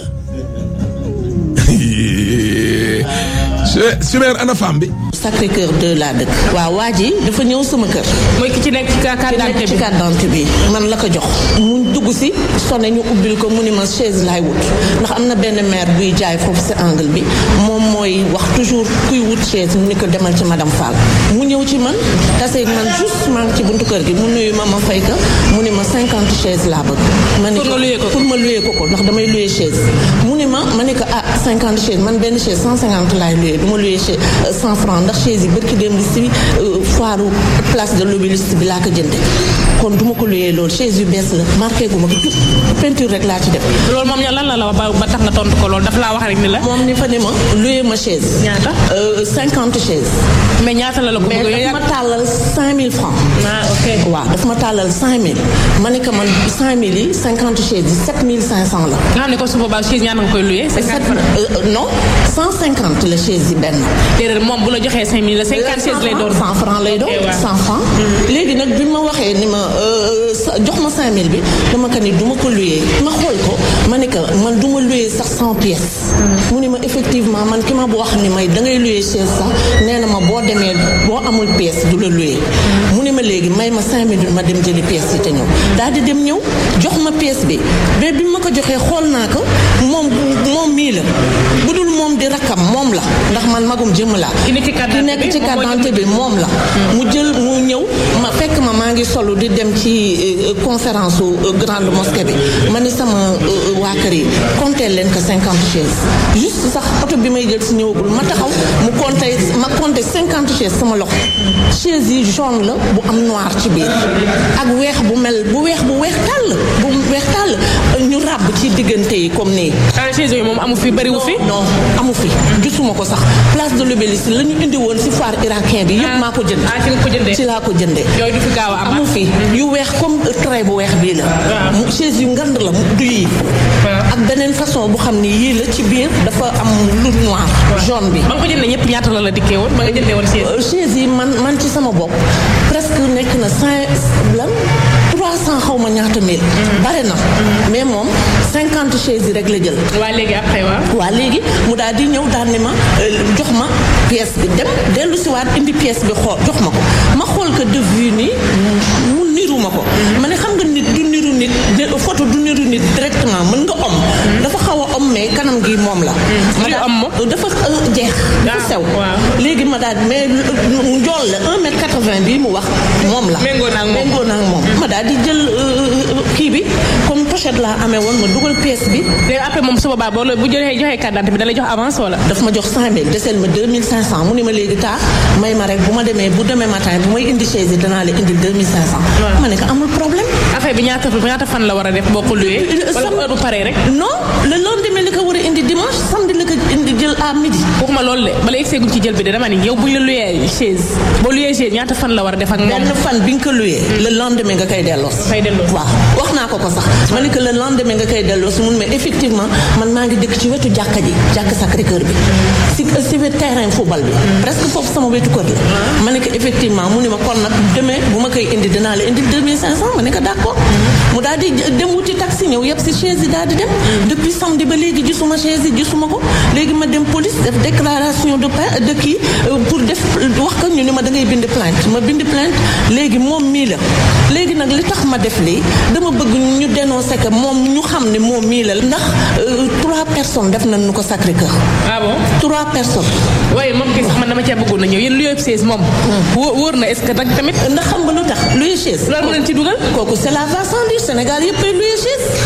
Chimère ana femme bi. Sacré Cœur 2 laa dëkk. waaw waa ji dafa ñëw sama kër. mooy ki ci nekk ci carte d'identité ci bi carte d'identité bi man la ko jox. mu dugg si sonné ñu ubbil ko mu ni ma chaise laay wut ndax am na benn maire buy jaay foofu si angle bi moom mooy wax toujours kuy wut chaise mu ni ko demal ci madame Fall. mu ñëw ci man taseeg man juste maa ngi ci buntu kër gi mu nuyu ma ma fay ka mu ni ma cinquante chaise laa bëgg. ma ni Pour nga louer ko ko. pour ma louer ko ko ndax damay louer chaise. mu ni ma ma ni ko ah cinquante chaise man benn chaise cent cinquante laay louer du ma louer chaise cent franc ndax chaise yi bërki démb si foire place de l'Obélisque bi laa ko jënde kon du ma ko louer loolu chaise yu bees la marqué gu ma ko tout peinture rek laa ci def. loolu moom lan la la wax ba ba tax nga tontu ko loolu dafa laa wax rek ni la. moom ni fa ni ma louer ma chaise. ñaata. cinquante chaise. mais ñaata la la ko mais bëgg daf ma tàllal cinq mille francs. ah ok. waaw daf ma tàllal cinq mille ma ne ko man cinq mille yi cinquante chaise yi sept mille cinq cent la. nga xam ne ko su boobaa chaise ñaata nga koy loué. sept non cent cinquante la chaise yi benn. déedéet moom bu la joxee cinq mille la cinquante chaise lay doon. cent franc lay doon Ok, waaw. cent franc. léegi nag bi ma waxee ni ma euh, sa- jox ma cinq mille bi dama ko ni du ma ko luyee ma xool ko ma ne que man du ma luyee sax cent pièces. mu ni ma effectivement man ki ma bu wax ni may da ngay luyee chaise sax nee na ma boo demee boo amul pièce du la luyee. mu ni ma léegi may ma cinq mille ma dem jëli pièces yi te ñëw daal di dem ñëw jox ma pièce bi mais bi ma ko joxee xool naa ko moom moom mii la bu dul moom di rakkam moom la ndax man magum jëmm laa. ki nekk ci carte ki nekk ci carte d'identité bi moom la mu jël mu ñëw ma fekk ma maa ngi solu di dem ci euh, conférence su euh, grande mosquée bi ma ni sama euh, waa kër yi compté leen que cinquante chaises juste sax oto bi may jël si ñëwagul ma taxaw mu compté ma compté cinquante chaises sama loxo chaise yi jaune la bu am noir ci biir ak weex bu mel bu weex bu weex tàll bu weex tàll ñu ràbb ci diggante yi comme nii ah chaise yooyu moom amu fi bëriwu fi. non amu fi gisuma ko sax place de l'Obélisque la ñu indi woon si foire irakien bi yëpp maa ko jënd ah ci nga ko jëndee. ci laa ko jëndee yooyu du fi gaaw a am. amu fi yu weex comme trait bu weex bii la mu chaise yu ngand la mu du yii ak beneen façon bu xam ni yii la ci biir dafa am lu noir jaune bi ba nga ko jëndee ñëpp ñaata la la dikkee woon ba nga jëndee woon chaise. Euh, chaise yi man man ci sama bopp presque nekk na cinq lan trois cent xaw ma ñaata mille bare na mais moom cinquante chaises yi rek la jël waa léegi après waa. waa léegi mu daal di ñëw daal ni ma euh, jox ma pièce bi dem dellu si waat indi pièce bi xool jox ma ko ma xool ko de vue nii mu niru ma ko ma ne xam nga nit du niru nit de photo du niru nit directement mën nga om dafa xaw a om mais kanam gi moom la ma luy daal- om moom? dafa euh, jeex dafa Ah, sew waaw. léegi ma daal mais mu njool la un mètre quatre-vingt bii mu wax moom la Méngoo na ak moom. méngoo na ak moom ma daal di jël euh, kii bi comme pochette laa amee woon ma dugal pièce bi léegi après moom su boobaa boo la bu joxee joxee carte d'identité bi da lay jox avance wala. daf ma jox 5000 desel ma 2500 mu ni ma léegi taa may ma rek bu ma demee bu demee matin bu may indi chaise yi danaa la indil 2500. ma ne ko amul problème. affaire bi ñaata ñaata fan la war a def boo ko loué. wala sam- heure bu paree rek. non le lendemain la ko war a indi dimanche samedi la ko indi jël à midi. waxuma loolu de bala egseeguñ ci jël bi de dama ni yow buñ la loué chaise boo loué chaise ñaata fan la war a def ak moom. benn fan bi nga ko luyee le lendemain nga koy delloo Ngay delloo. waaw wax naa ko ko sax ma ne que le lendemain nga koy delloo si mun mais effectivement man maa ngi dëkk ci wetu jàkka ji jàkka Sacré Cœur bi si si wetu terrain football bi presque foofu sama wetu kër la ma ne que effectivement mu ne ma kon nag demain bu ma koy indi dinaa la indi 2500 ma ne ko d'accord mu daal di dem wuti taxi ñëw yëpp si chaise yi daal di dem depuis samedi ba léegi gisuma chaise yi gisuma ko léegi ma dem police def déclaration de pa de kii euh, pour def wax ko ñu ni ma da ngay bind plainte ma bind plainte léegi moom mii la léegi nag li tax ma def lii dama bëgg ñu dénoncer que moom ñu xam ne moom mii la ndax euh, trois personnes def nañ nu ko Sacré Cœur ah bon. trois personnes waaye moom kay sax man dama cee bëggoon na ñëw yéen loué chaise moom. wóor wóor na est-ce que nag tamit. ndax xam nga lu tax luy chaise loolu moo leen ci dugal. kooku c'est la va sans dire Sénégal yëpp ay luy chaise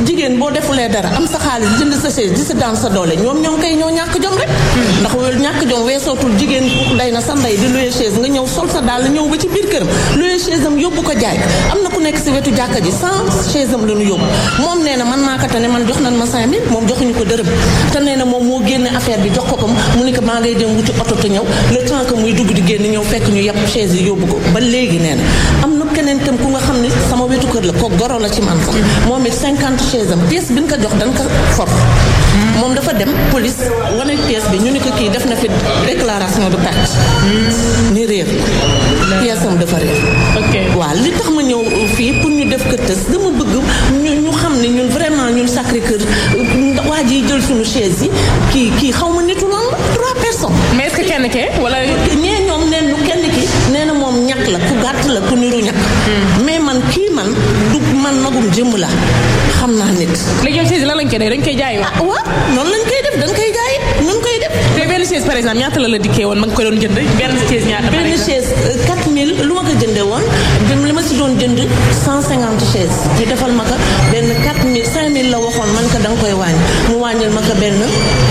jigéen boo defulee dara am sa xaalis jënd sa chaise di si daan sa doole ñoom ñoom kay ñoo ñàkk jom rek ndax wel ñàkk jom weesootul jigéen day na sa ndey di luye chaise nga ñëw sol sa daal ñëw ba ci biir këram luye chaise am yóbbu ko jaay am na ku nekk si wetu jàkka ji sans chaise am la ñu yóbbu moom nee na man maa ko tane man jox nañ ma cinq mille moom joxuñu ko dërëm te nee na moom moo génne affaire bi jox ko ko mu ni ko maa ngay dem wuti oto te ñëw le temps que muy dugg di génn ñëw fekk ñu yàpp chaise yi yóbbu ko ba léegi nee na am na keneen tam ku nga xam ne sama wetu kër la ko goro la ci man sax moom it cinquante chaise am pièce bi ñu ko jox dañ ko for moom dafa dem police wane pièce bi ñu ni ko kii def na fi déclaration de perte ni réer la pièce am dafa réer waaw li tax ma ñëw fii pour ñu def ko tës dama bëgg ñu ñu xam ne ñun vraiment ñun Sacré Cœur waa ji jël suñu chaise yi kii kii xaw ma nitu lan la trois personnes mais est-ce que kenn ke wala ñee ñoom neen ñu kenn ki nee na moom ñàkk la ku gàtt la ku niru ñàkk mais man kii man du man magum jëmm la xam naa nit léegi yow chaise lan lañ koy def dañ koy jaay wa ah waaw noonu lañ koy def dañ koy jaay nun koy def te benn chaise par exemple ñaata la la dikkee woon ma nga ko doon jënd benn chaise ñaata par benn exemple chaise 4000 lu ma ko jëndee woon dem li ma si doon jënd 150 chaise ñu defal ma ko benn 4000 5000 la waxoon man ko da nga koy wàññi mu wàññil ma ko benn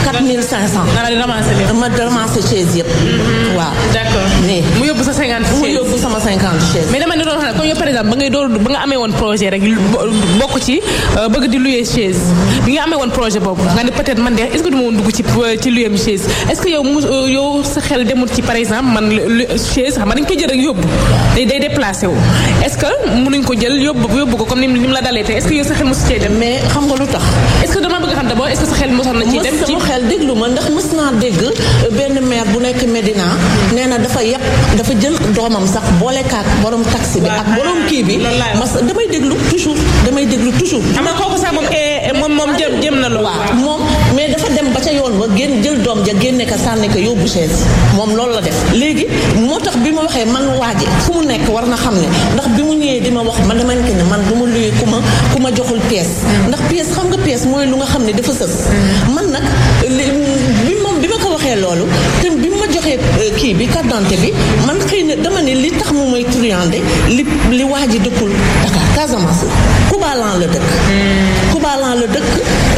4500 nga di ramasser lépp ma ramasser chaise yëpp waaw d'accord mais mu yóbbu sa 50 mu chaise yóbbu sama 50 chaise mais dama ne doon xam ne comme yow par exemple ba ngay door ba nga amee woon projet rek bokk ci euh, bëgg di louer chaise bi nga amee woon projet boobu nga ne peut-être man de est-ce que du ma woon dugg ci ci luyem chaise est-ce que yow mu euh, yow sa xel demul ci par exemple man lu- chaise xam nga dañ koy jël rek yóbbu day day déplacé wu est-ce que mënuñ ko jël yóbbu yóbbu ko comme ni ni mu la dalee tey est-ce que yow sa xel mosu cee dem mais xam nga lu tax est-ce que dama bëgg xam d'abord est-ce que sa xel mosoon na ci dem mës ci sama xel déglu ma ndax mës naa dégg benn maire bu nekk Medina nee na dafa yàpp dafa jël doomam sax boole kaak borom taxi bi ak borom kii bi mas damay déglu toujours damay déglu toujours xam nga kooku sax moom eh, moom moom jëm jëm na loolu waaw moom mais dafa dem ba ca yoon ba génn jël doom ja génne ko sànni ko yóbbu chaise moom loolu la def léegi moo tax bi ma waxee man waaje fu mu nekk war na xam ne ndax bi mu ñëwee di ma wax man dama ne man du ma luye ku ma ku ma joxul pièce ndax pièce xam nga pièce mooy lu nga xam ne dafa sës man nag li bi moom bi ma ko waxee loolu te bi ma joxee euh, kii bi carte d'identité bi man xëy na dama ne li tax mu may truandé li li waa ji dëkkul Dakar Casamance Koubalan la dëkk Koubalan la dëkk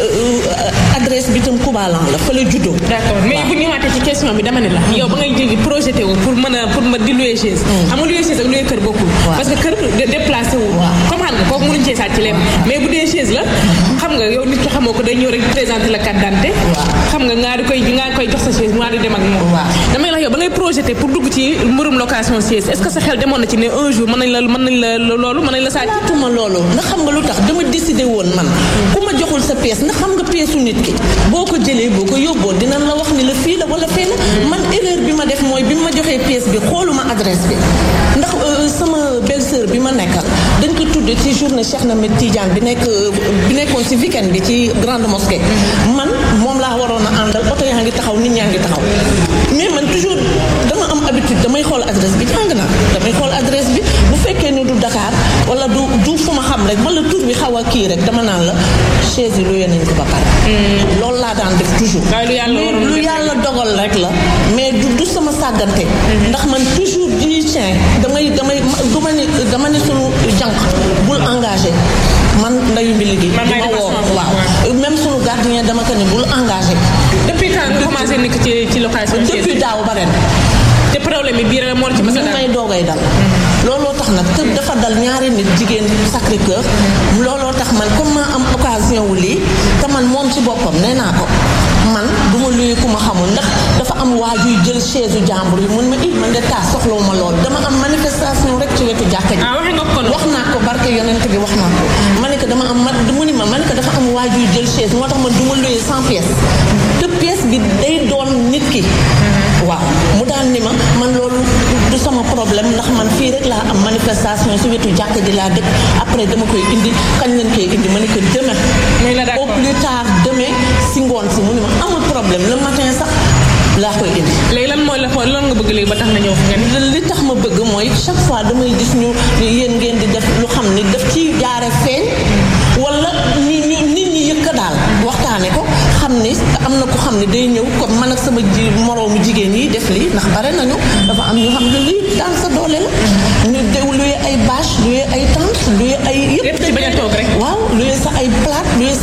euh, adresse bi tam Koubalan la fa la juddoo d'accord mais bu ñu ñëwaatee ci question bi dama ne la yow ba ngay jégi projeté wu pour mën a pour ma di louer chaise xam nga louer chaise ak louer kër bokkul parce que kër de- déplacé wu comme xam nga kooku mënuñ cee sàcc lépp mais bu dee chaise la xam nga yow nit ki xamoo ko day ñëw rek présenter la carte d'identité xam nga ngaa di koy ngaa koy jox sa chaise mu di dem ak moom damay la yow ba ngay projeté pour dugg ci mbirum location chaise est-ce que sa xel demoon na ci ne un jour mën nañ la mën nañ la loolu mën nañ la sàcc xalaatuma loolu ndax xam nga lu tax dama décidé woon man ku ma joxul sa pièce ndax xam nga pièce su nit ki boo ko jëlee boo ko yóbboo dinañ la wax ni la fii la wala fee la man erreur bi ma def mooy bi ma joxee pièce bi xooluma adresse bi ndax euh, sama belle-sœur bi ma nekkal dañ ko tudde ci journée Cheikh Ahmed Tidiane bi nekk euh, bi nekkoon ci weekend bi ci grande mosquée man moom laa waroon a àndal oto yaa ngi taxaw nit ñaa ngi taxaw mais man toujours dama am habitude damay xool adresse bi jàng naa damay xool adresse bi bu fekkee ne du Dakar wala du du fu ma xam rek wala tur bi xaw a kii rek dama naan la chaise yi luye nañ ko ba pare. loolu laa daan def toujours. waaye lu yàlla mais waroon lu def yàlla dogal rek la mais du du sama sàggante. ndax man toujours du tiens damay damay du ma ne dama ne sunu jànq bul engagé man ndayu mbi liggéey. Man di maay ma defar woo sama bopp, waaw même sunu gardien dama ko ne bul engagé. depuis quand nga commencé nekk ci ci location chaise depuis daaw ba ren. te problème bi bii rek moo la ci mës a ñu dal may doogay dal looloo tax nag te dafa dal ñaari nit jigéen Sacré Cœur looloo tax man comme ma am occasion wu lii te man moom ci boppam nee naa ko man du ma luy ku ma xamul ndax dafa am waajuy jël chaise u jàmbur yi mun ma i man de taa soxlawu ma lool dama am manifestation rek ci wetu jàkka ji ah waxe nga ko wax naa ko barke yonent bi wax naa ko ma ne ko dama am man mu ni ma ma ne ko dafa am waajuy jël chaise moo tax man du ma luye sans pièce te pièce bi day doon nit ki waaw mu daan ni ma man loolu du sama problème ndax man fii rek laa am manifestation si wetu jàkk ji laa dëkk après dama koy indi kañ leen koy indi ma ne ko demain muy la d'accord au plus tard demain si ngoon si mu ni ma amul problème le matin sax laa koy indi léegi lan mooy la xool lan nga bëgg léegi ba tax na ñëw fi nga ni li tax ma bëgg mooy chaque fois damay gis ñu yéen ngeen di def lu xam ni daf ci jaare feeñ wala ñu ñu nit ñi yëkk daal waxtaane ko xam ni am na ko xam ne day ñëw comme man ak sama ji moroomu jigéen yi def lii ndax bare nañu dafa am ñu xam ne lii daan sa doole la ñu dew luye ay bâche luye ay tente luye ay yëpp Yëpp ci bañ a toog rek. waaw luye sa ay plate luye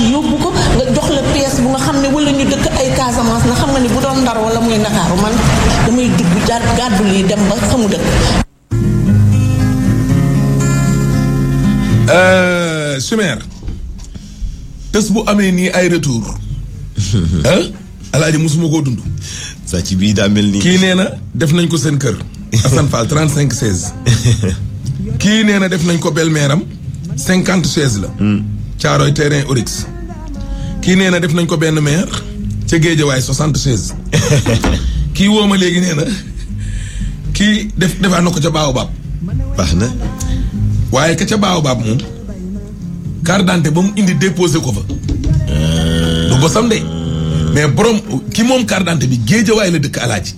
yóbbu ko nga jox la pièce bu nga xam ne wala ñu dëkk ay Casamance na xam nga ni bu doon Ndar wala muy Ndakaaru man damay dugg jaar gàddu lii dem ba fa mu dëkk Chimère tës bu amee nii ay retour ah alaaji musuma koo dund saa ci bii daa mel ni. kii nee na def nañ ko seen kër Assane Fall 35 16 kii nee na def nañ ko belle-mère am 50 16 la caaroy terrain Orix kii nee na def nañ ko benn maire ca Géejawaay 60 16 kii woo ma léegi nee na kii def defaa na ko ca Baobab baax na. waaye ka ca Baobab moom carte d'identité ba mu indi déposé ko fa du bosam de mais borom ki moom carte d'identité bi Géejawaay la dëkk alaaji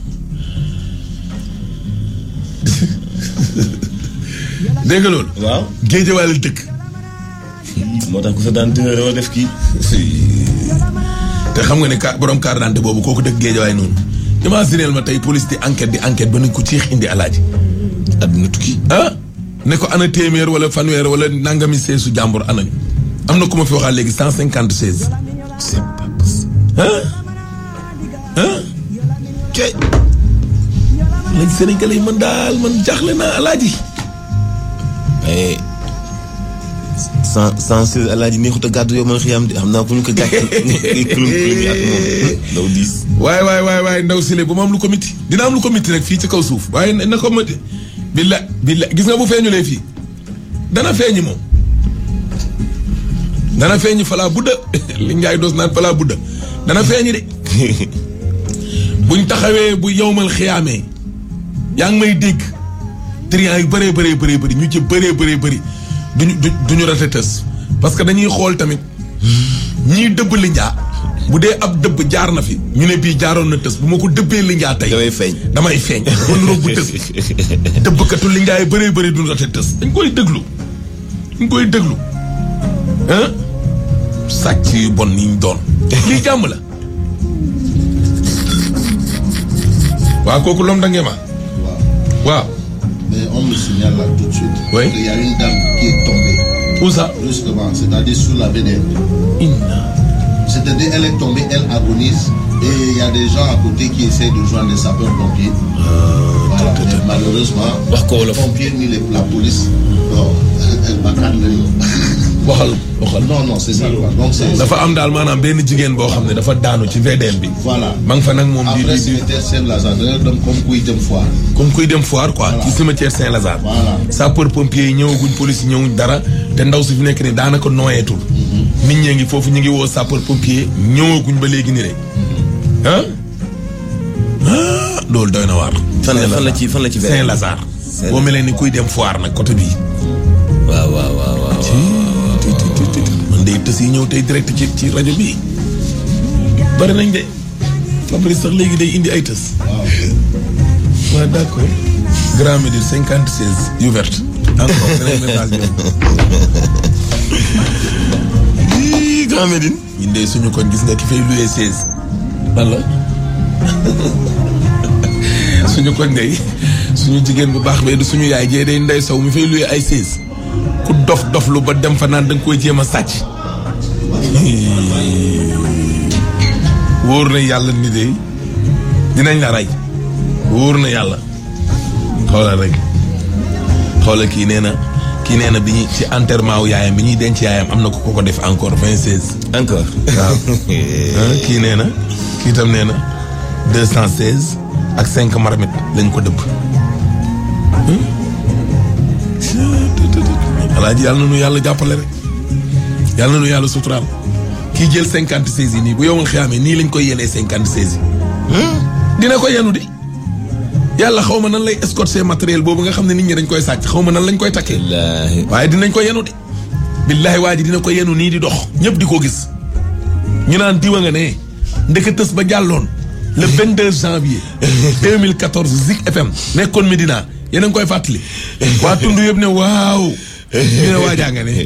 dégg nga loolu waaw. Géejawaay la dëkk moo tax ku sa daan dina doo def kii. te xam nga ne ka borom carte d'identité boobu kooku dëkk Géejawaay noonu imagineel ma tey police di enquête di enquête ba nañ ko ciix indi alaaji àdduna tukki. ah ne ko ana téeméer wala fanweer wala nangami seesu jàmbur anañu am na ku ma fi waxaat léegi cent cinquante seize c'est pas possible. ah ah kay lañ Sénégalais yi man daal man jaaxle naa alaaji mais sans sans seize alaaji neexut a gàddu yow man xiyam de xam naa ku ñu ko gàcce kulum kulum ak moom ndaw diis. waaye waaye waaye waaye ndaw sile bu ma am lu ko miti dina am lu ko miti rek fii ci kaw suuf waaye na ko miti billa billa gis nga bu feeñulee fii dana feeñi moom dana feeñi falaa budda li njaay doos naan falaa budda dana feeñi de buñ taxawee bu yowmal xiyaamee yaa ngi may dégg triant yu bëree bëree bëree bëri ñu ci bëree bëree bëri duñu du duñu rate tës parce que dañuy xool tamit ñii dëbb li njaa bu dee ab dëbb jaar na fi ñu ne bii jaaroon na tës bu ma ko dëbbee li njaa tey damay feeñ. damay feeñ kon roog bu tës dëbbkatu li njaay bëree bëri duñu rate tës dañ koy déglu dañ koy déglu ah sàcc yu bon yi ñu doon lii jàmm la waaw kooku lom da ngee ma waaw Mais on me signale là tout de suite. Oui. qu'il y a une dame qui est tombée. Où ça Juste devant, c'est-à-dire sous la VDN. C'est-à-dire elle est tombée, elle agonise. Et il y a des gens à côté qui essaient de joindre les sapeurs-pompiers. Voilà, mais malheureusement, les pompiers ni les- la police, non, elle bacane le waxal waxal Non, non, c'est ça quoi. Donc c'est. dafa am daal maanaam benn jigéen boo xam ne dafa daanu ci VDN bi Voilà. ma nga fa nag moom di Après, di cimetière Saint-Lazare, da nga dem comme kuy dem foire. comme kuy dem foire quoi ci cimetière Saint-Lazare Voilà. sapeur pompier yi ñëwaguñ police yi ñëwuñ dara te ndaw si fi nekk ni daanaka nooyeetul nit ñee ngi foofu ñu ngi woo sapeur pompier ñëwaguñ ba léegi ni de ah ah loolu doy na waar fan la fan la ci fan la ci VDN. Saint-Lazare boo melee ni kuy dem foire nag côté bii waaw waaw waaw waaw. man day tës yi ñëw tey direct ci ci rajo bii bari nañ de Fabrice sax léegi day indi ay tës waaw d'accord Grand Médine cinquante seize yu verte encore beneen message Ii, Grand Médine. bi ñun de suñu koñ gis nga ki fay loué seize lan la suñu koñ day suñu jigéen bu baax bee du suñu yaay jee day ndey sow mi fay loué ay seize ku dof dof lu ba dem fa naan da nga koy jéem a sàcc wóor na yàlla ni de dinañ la rey wóor na yàlla xoolal rek xoolal kii nee na kii nee na bi ñuy ci enterrement wu yaayam bi ñuy denc yaayam am na ku ko ko def encore vingt seize encore. waaw ah, kii nee na kii tam nee na deux cent seize ak cinq marmite lañ ko dëbb alaaji yàlla na nu yàlla jàppale rek yàlla na nu yàlla suturaal kii jël cinquante seize yi nii bu yowmal xiyaamee nii lañ koy yenee cinquante seize yi dina ko yenu di yàlla xaw ma nan lay escorter matériel boobu nga xam ne nit ñi dañ koy sàcc xaw ma nan lañ koy takkee Wallaahi. waaye dinañ ko yenu de billaahi waa ji dina ko yenu nii di dox ñëpp di ko gis ñu naan diwa nga ne ndeke tës ba jàlloon le 22 janvier 2014 Zik FM nekkoon Medina yéen a ngi koy fàttali waa tund yëpp ne waaw ñu ne waajaa nga ne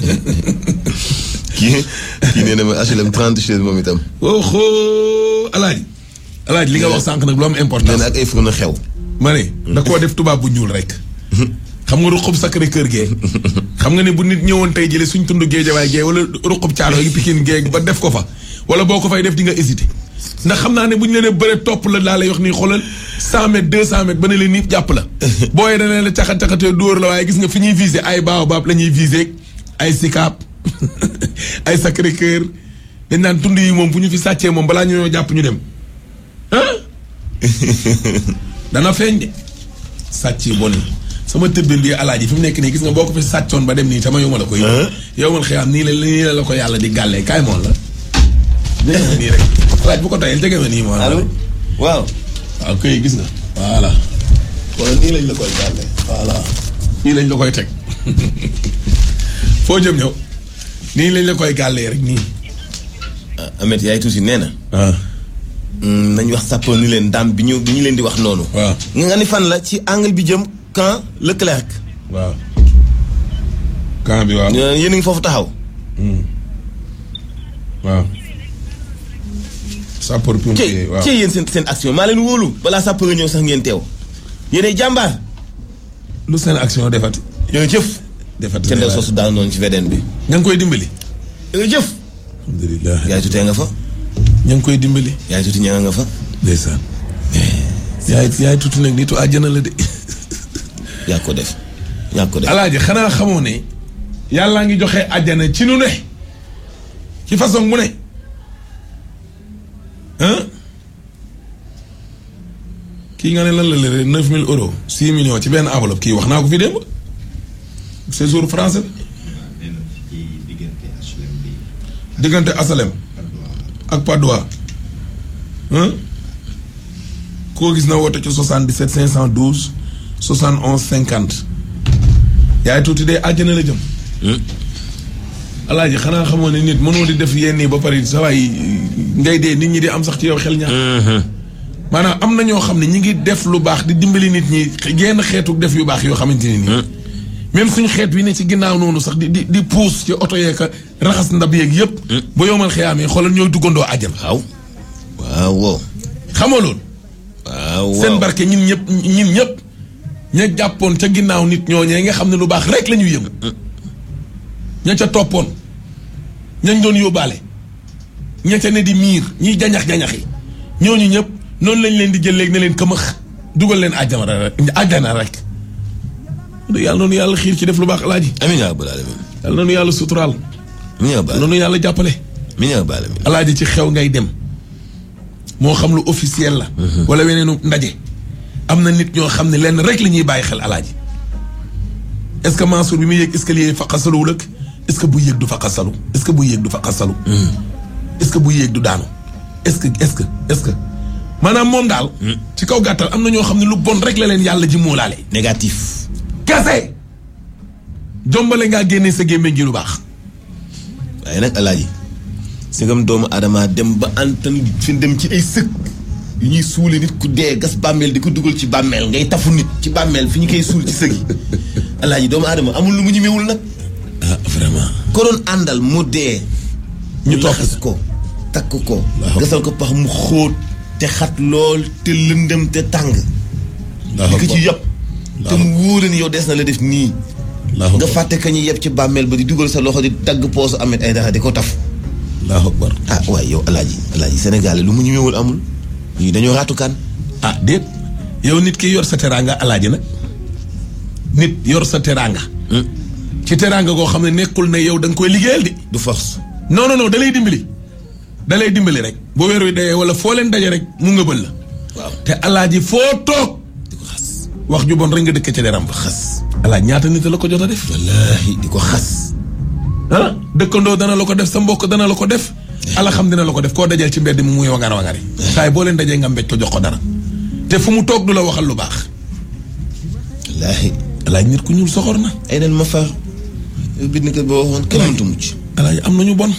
kii kii nee na ma HLM 30 chaise moom itam. oho alaaji alaaji li nga wax sànq nag lu am nee importance na ak ay fourneau xew. ma ne da koo def tubaab bu ñuul rek xam nga ruqub Sacré Cœur gee xam nga ne bu nit ñëwoon tey jële suñ tund géejawaay gee wala ruqub caalo gi Pikine gee ba def ko fa wala boo ko fay def di nga hésité ndax xam naa ne bu ñu leen bëre topp la daa lay wax nii xoolal cent mètres deux cent mètres ba ne leen nii jàpp la booyee dana la caxat caxatee dóor la waaye gis nga fi ñuy visé ay baobab la ñuy visé ay Sicap ay Sacré Cœur dañ naan tund yi moom bu ñu fi sàccee moom balaa ñu ñoo jàpp ñu dem ah dana feeñ de sàcc yi bon yi sama tëbbin bi alaaji fi mu nekk nii gis nga boo ko fi sàccoon ba dem nii tama yow ma la ko yow yow man xëy nii la nii la la ko yàlla di gàllee kaay moon la jege ma nii rek alaaj bu ko tayel jege ma nii moom allo waaw waaw koy gis nga voilà kon nii lañ la koy gàllee voilà nii lañ la koy teg foo jëm ñëw nii lañ la koy gàllee rek nii Amet yaay tuuti nee na nañ wax sapeur ni leen daam bi ñu bi ñu leen di wax noonu waaw nga ni fan la ci angle bi jëm camp Leclerc waaw camp bi waaw yéen a ngi foofu taxaw waaw sapeur pompier waaw ci yéen seen seen action maa leen wóolu balaa sapeur ñëw sax ngeen teew yéenay jàmbaar lu seen action defati yéen jëf defati ca ndew soosu daal noonu ci VDN bi ña ngi koy dimbali yéen jëf alhamdulilah yaay tutee nga fa ña ngi koy dimbali yaay tuti ña nga fa ndeysaan yaay yaay tuuti nag nitu àjjana la de yaa ko def yaa ko def alaaji xanaa xamoo ne yàllaa ngi joxe àjjana ci nu ne ci façon mu ne hein kii nga ne lan la lëre neuf mille euros six millions ci benn enveloppe kii wax naa ko fi démb séjour français diggante asalem ak Padois hein koo gis na woote ci 77 512 71 50 yaay tuuti de àjjana la jëm alaaji xanaa xamoo ne nit mënoo di def yenn yi ba pare sa waay ngay dee nit ñi di am sax ci yow xel ñaar maanaam am na ñoo xam ne ñi ngi def lu baax di dimbali nit ñi genn xeetu def yu baax yoo xamante ne nii même suñu xeet wi ne ci ginnaaw noonu sax di di di puus ci oto yeeg raxas ndab yeeg yëpp ba yomal xiyaamee xoolal ñooy duggandoo àjjana waaw waaw wow xamoo loolu waaw seen barke ñin ñëpp ñin ñëpp ña jàppoon ca ginnaaw nit ñooñee nga xam ne lu baax rek la ñuy yëngu ña ca toppoon ñañ doon yóbbaale ña ca ne di miir ñiy jañax-jañax yi ñooñu ñëpp noonu lañ leen di jël léegi ne leen këmax dugal leen àjjana rek àjjana rek yàlla noonu yàlla xiir ci def lu baax alaaji amiin yaa rabbal aalamiin yàlla noonu yàlla suturaal amiin yaa rabbal noonu yàlla jàppale amiin yaa rabbal aalamiin alaaji ci xew ngay dem moo xam lu officiel la wala weneenu ndaje am na nit ñoo xam ne lenn rek la ñuy bàyyi xel alaaji est-ce que Mansour bi muy yéeg escalier yi faqasaluwul ak est-ce que bu yéeg du faqasalu est-ce que bu yéeg du faqasalu est-ce que bu yéeg du daanu est-ce que est-ce que est-ce que maanaam moom daal ci kaw gàttal am na ñoo xam ne lu bon rek la leen yàlla ji muulaale négatif kese jombale ngaa génnee sa gémmiñ gi lu baax waaye nag alaaji sigam doomu adama dem ba antan fi dem ci ay sëkk yu ñuy suule nit ku dee gas bàmmeel di ko dugal ci bàmmeel ngay tafu nit ci bàmmeel fi ñu koy suul ci sëg yi alaaji doomu adama amul lu mu ñemewul nag ah vraiment ko doon àndal mu dee ñu laxas ko takk ko gasal ko pax mu xóot te xat lool te lëndëm te tàng di ko ci yëpp te mu wóore ni yow des na la def nii nga fàtte ka ñu yeb ci bàmmeel ba di dugal sa loxo di dagg poosu amet ay dara di ko taf allahu akbar ah waaye yow alaaji alaaji Sénégal lu mu ñëwewul amul ñii dañoo raatukaan ah déet yow nit ki yor sa teraanga alaaji nag nit yor sa teraanga ci teraanga goo xam ne nekkul ne yow da nga koy liggéeyal di du force non non non da lay dimbali da lay dimbali rek boo weer wi dayee wala foo leen daje rek mu nga bël la waaw te alaaji foo toog di ko xas wax ju bon rek nga dëkk ca deram ba xas alaaj ñaata nit la ko jot a def wallaahi di ko xas ah dëkkandoo dana la ko def sa mbokk dana la ko def ala xam dina la ko def koo dajal ci mbedd mi muy wangar wangari saay boo leen dajee nga mbéj ko jox ko dara te fu mu toog du la waxal lu baax wallaahi alaaj nit ku ñuul soxor na ay den ma far bind ko boo waxoon kenn mënta mucc alaaj am nañu bon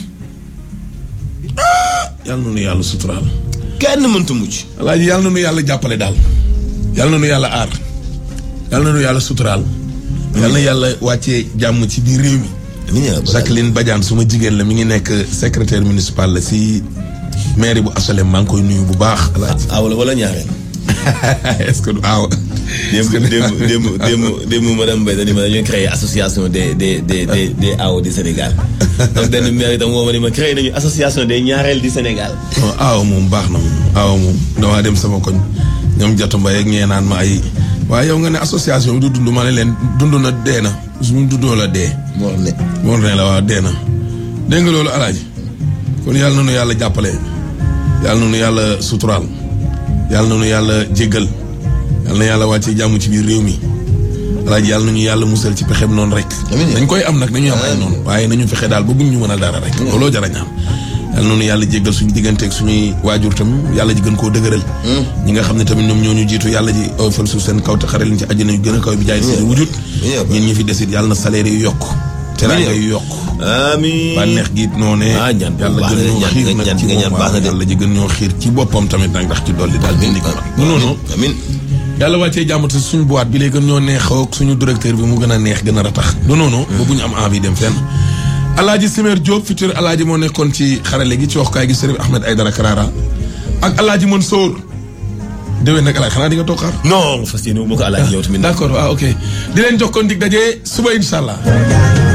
yàlla na nu yàlla suturaal kenn mënta mucc alaaj yàlla na nu yàlla jàppale daal yàlla na nu yàlla aar yàlla na nu yàlla suturaal yàlla na yàlla wàccee jàmm ci biir réew mi Jacqueline Badiane suma jigéen la mi ngi nekk secrétaire municipal la si mairie bu asolem maa ngi koy nuyu bu baax alaaj aaw la wala ñaareel est-ce que du aaw démb démb démb démb démb madame Mbaye dañu ma dañuy créer association des des des des des AO du Sénégal donc benn maire itam moo ma ni ma créé nañu association des ñaareel du Sénégal. non aaw moom baax na moom aaw moom damaa dem sama koñ ñoom jotu mbay ak ñee naan ma ay waaye yow nga ne association bi du dund ma ne leen dund na dee na suñu dundoo la dee. moo ne moo ne la waaw dee na dégg nga loolu alaaji kon yàlla na nu yàlla jàppale yàlla na nu yàlla suturaal yàlla na nu yàlla jéggal yàlla na yàlla wàcce jàmm ci biir réew mi alaaji yàlla na ñu yàlla musal ci pexem noonu rek. dañ koy am nag nañu am ay noonu waaye nañu fexe daal ba buñ ñu mën a dara rek. looloo jar a ñaan yàlla noonu yàlla jéggal suñu digganteeg suñuy waajur tam yàlla ji gën koo dëgëral ñi nga xam ne tamit ñoom ñoo ñu jiitu yàlla ji oyofal suuf seen kaw te xare leen ci àjjana yu gën a kaw bi jaay seen wujut ñun ñi fi desit yàlla na salaire yu yokk teraanga yu yokk amiin bànneex gi noo ne ah ñaan yàlla gën ñoo xiir nag ci moom yàlla ji gën ñoo xiir ci boppam tamit nag ndax ci dolli daal bindi ko non non amiin yàlla wàccee jàmm te suñu boîte bi lay gën ñoo neexoo ak suñu directeur bi mu gën a neex gën a ratax du noonu ba bu ñu am envie dem fenn alaaji Simer Diop futur alaaji moo nekkoon ci xarale gi ci waxukaay gi Serigne Ahmed Aïdara Karara ak alaaji Mansour déwén nag alaaji xanaa di nga toog xaar non fas yéene wu ma ko alaaji yow tamit d'accord waaw ok di leen jox kon dig daje suba incha allah